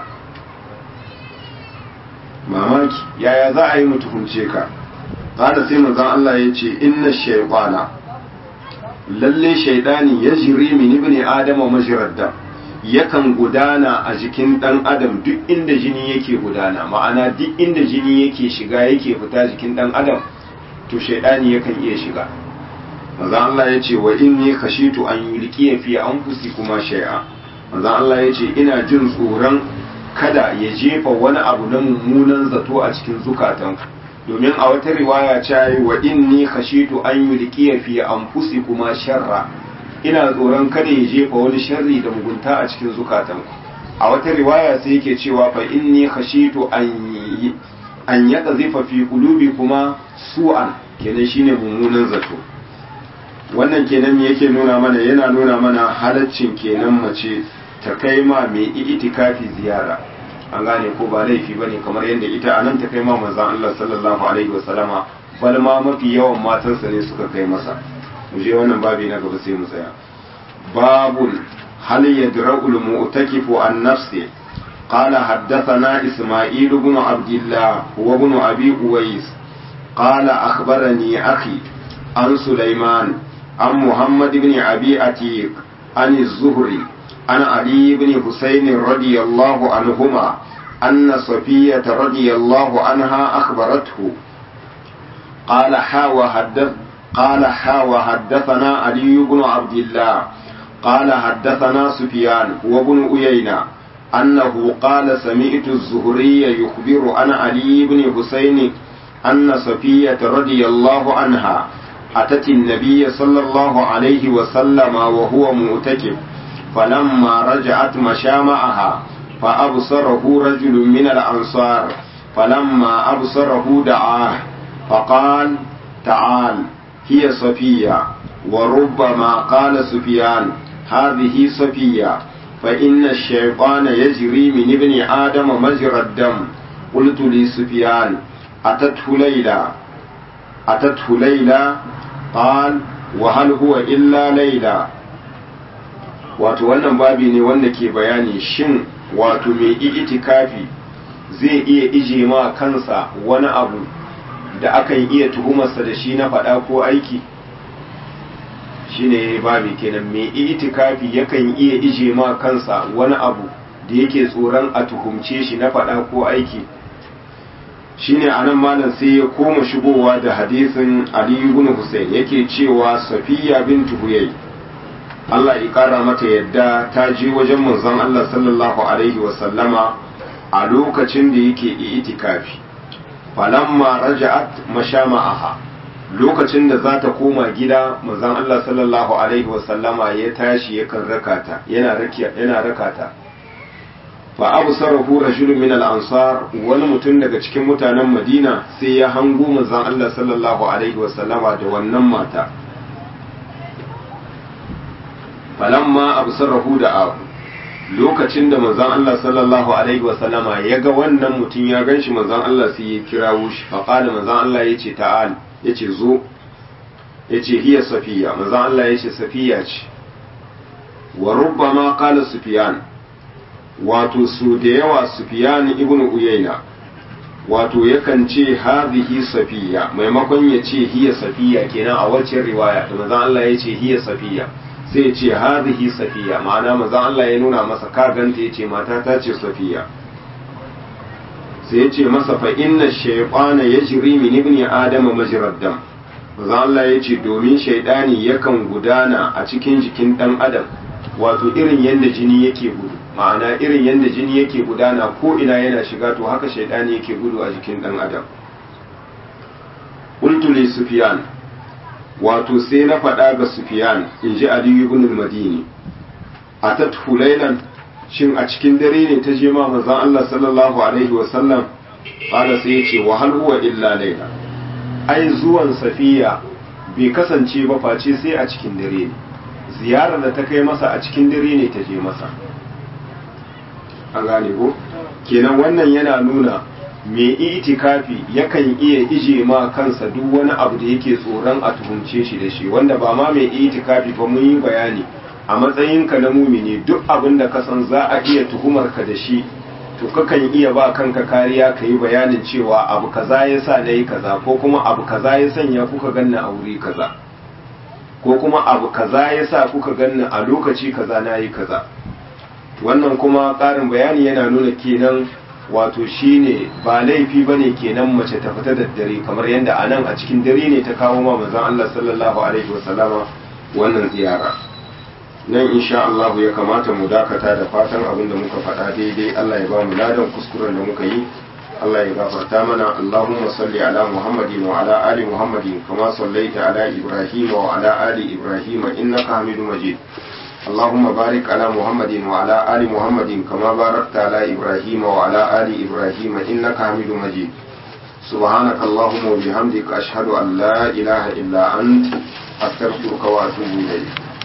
mamaki yaya za a yi mu tuhumce ka ƙada sai manzan Allah ya ce inna shaibana lalle shaidani ya jiri min ibni adama majirar dam yakan gudana a jikin ɗan adam duk inda jini yake gudana ma'ana duk inda jini yake shiga yake fita jikin ɗan adam to shaidani yakan iya shiga maza Allah ya ce wa inni khashitu an yulqiya fi anfusikuma shay'a maza Allah ya ce ina jin tsoron kada ya jefa wani abu na mummunan zato a cikin zukatanku domin a wata riwaya ta yi wa inni khashitu an yulqiya fi anfusikuma sharra ina tsoron kada ya jefa wani sharri da mugunta a cikin zukatanku a wata riwaya sai yake cewa fa inni khashitu an an yaqzifa fi qulubikuma su'an kenan shine mummunan zato wannan kenan yake nuna mana yana nuna mana halaccin kenan mace ta kai ma mai itikafi ziyara an gane ko ba laifi bane kamar yadda ita anan ta kai ma manzon Allah sallallahu alaihi wasallama bal ma mafi yawan matansa ne suka kai masa mu je wannan babi na gaba sai mu tsaya babul hal yadra'u al-mu'takifu an nafsi قال حدثنا إسماعيل بن عبد الله وابن أبي أويس قال أخبرني أخي عن سليمان عن محمد بن أبي أتيق عن الزهري عن علي بن حسين رضي الله عنهما أن صفية رضي الله عنها أخبرته قال حا وحدث قال حا وحدثنا علي بن عبد الله قال حدثنا سفيان وابن أيينة أنه قال سمعت الزهري يخبر عن علي بن حسين أن صفية رضي الله عنها أتت النبي صلى الله عليه وسلم وهو مؤتكف فلما رجعت مشى معها فأبصره رجل من الأنصار فلما أبصره دعاه فقال تعال هي صفية وربما قال سفيان هذه صفية فإن الشيطان يجري من ابن آدم مجرى الدم قلت لسفيان أتته ليلى أتته ليلى قال وهل هو إلا ليلى wato wannan babi ne wanda ke bayani shin wato mai itikafi zai iya ije ma kansa wani abu da akan iya tuhumarsa da shi na faɗa ko aiki shine babi kenan mai itikafi yakan iya ije ma kansa wani abu da yake tsoron a tuhumce shi na faɗa ko aiki shine anan malam sai ya koma shigowa da hadisin Ali ibn Hussein yake cewa Safiya bintu Huyay Allah ya kara mata yadda ta je wajen manzon Allah sallallahu alaihi wa sallama a lokacin da yake itikafi falamma raja'at mashama'aha lokacin da za ta koma gida manzon Allah sallallahu alaihi wa sallama ya tashi yakan rakata yana rakiya yana rakata fa absarahu rajulun min al-ansar wani mutum daga cikin mutanen Madina sai ya hango manzon Allah sallallahu alaihi wa sallama da wannan mata falamma absarahu da abu lokacin da manzon Allah sallallahu alaihi wasallama ya ga wannan mutum ya ganshi manzon Allah sai ya kirawo shi fa qala manzon Allah yace ta'al yace zo yace hiya safiya manzon Allah yace safiya ce wa rubbama qala sufyan wato su da yawa sufyan ibn uyayna wato yakan ce hadhihi safiya maimakon ya ce hiya safiya kenan a wacce riwaya da manzon Allah yace hiya safiya sai ce hadhihi safiya ma'ana manzon Allah ya nuna masa ka ganta yace mata ta ce safiya sai ya ce masa fa inna shaytana yajri min ibni adama majrad dam manzon Allah ya ce domin shaydani yakan gudana a cikin jikin dan adam wato irin yadda jini yake gudu ma'ana irin yadda jini yake gudana ko ina yana shiga to haka shaydani yake gudu a jikin dan adam qultu li sufyan wato sai na faɗa ga Sufiyan in ji Aliyu ibn al-Madini a ta hulailan shin a cikin dare ne ta je ma manzon Allah sallallahu alaihi wa sallam fara sai ya ce wa hal huwa illa laila ai zuwan Safiya bai kasance ba face sai a cikin dare ne ziyarar da ta kai masa a cikin dare ne ta je masa an gane ko kenan wannan yana nuna mai itikafi yakan iya ije ma kansa duk wani abu da yake tsoron a tuhumce shi da shi wanda ba ma mai itikafi ba mun yi bayani a matsayinka na mumini duk abin da ka san za a iya tuhumar ka da shi to kakan iya ba kanka kariya ka yi bayanin cewa abu kaza ya sa na yi kaza ko kuma abu kaza ya sanya kuka ganna a wuri kaza ko kuma abu kaza ya sa kuka ganna a lokaci kaza na yi kaza wannan kuma ƙarin bayani yana nuna kenan wato shine ba laifi bane kenan mace ta fita da dare kamar yadda a nan a cikin dare ne ta kawo ma manzon Allah sallallahu alaihi wasallama wannan ziyara nan insha Allah ya kamata mu dakata da fatan abin da muka faɗa daidai Allah ya ba mu ladan kuskuren da muka yi Allah ya gafarta mana Allahumma salli ala Muhammadin wa ala ali Muhammadin kama sallaita ala Ibrahim wa ala ali Ibrahim innaka Hamidum Majid اللهم بارك على محمد وعلى آل محمد كما باركت على إبراهيم وعلى آل إبراهيم إنك حميد مجيد سبحانك اللهم وبحمدك أشهد أن لا إله إلا أنت أستغفرك وأتوب إليك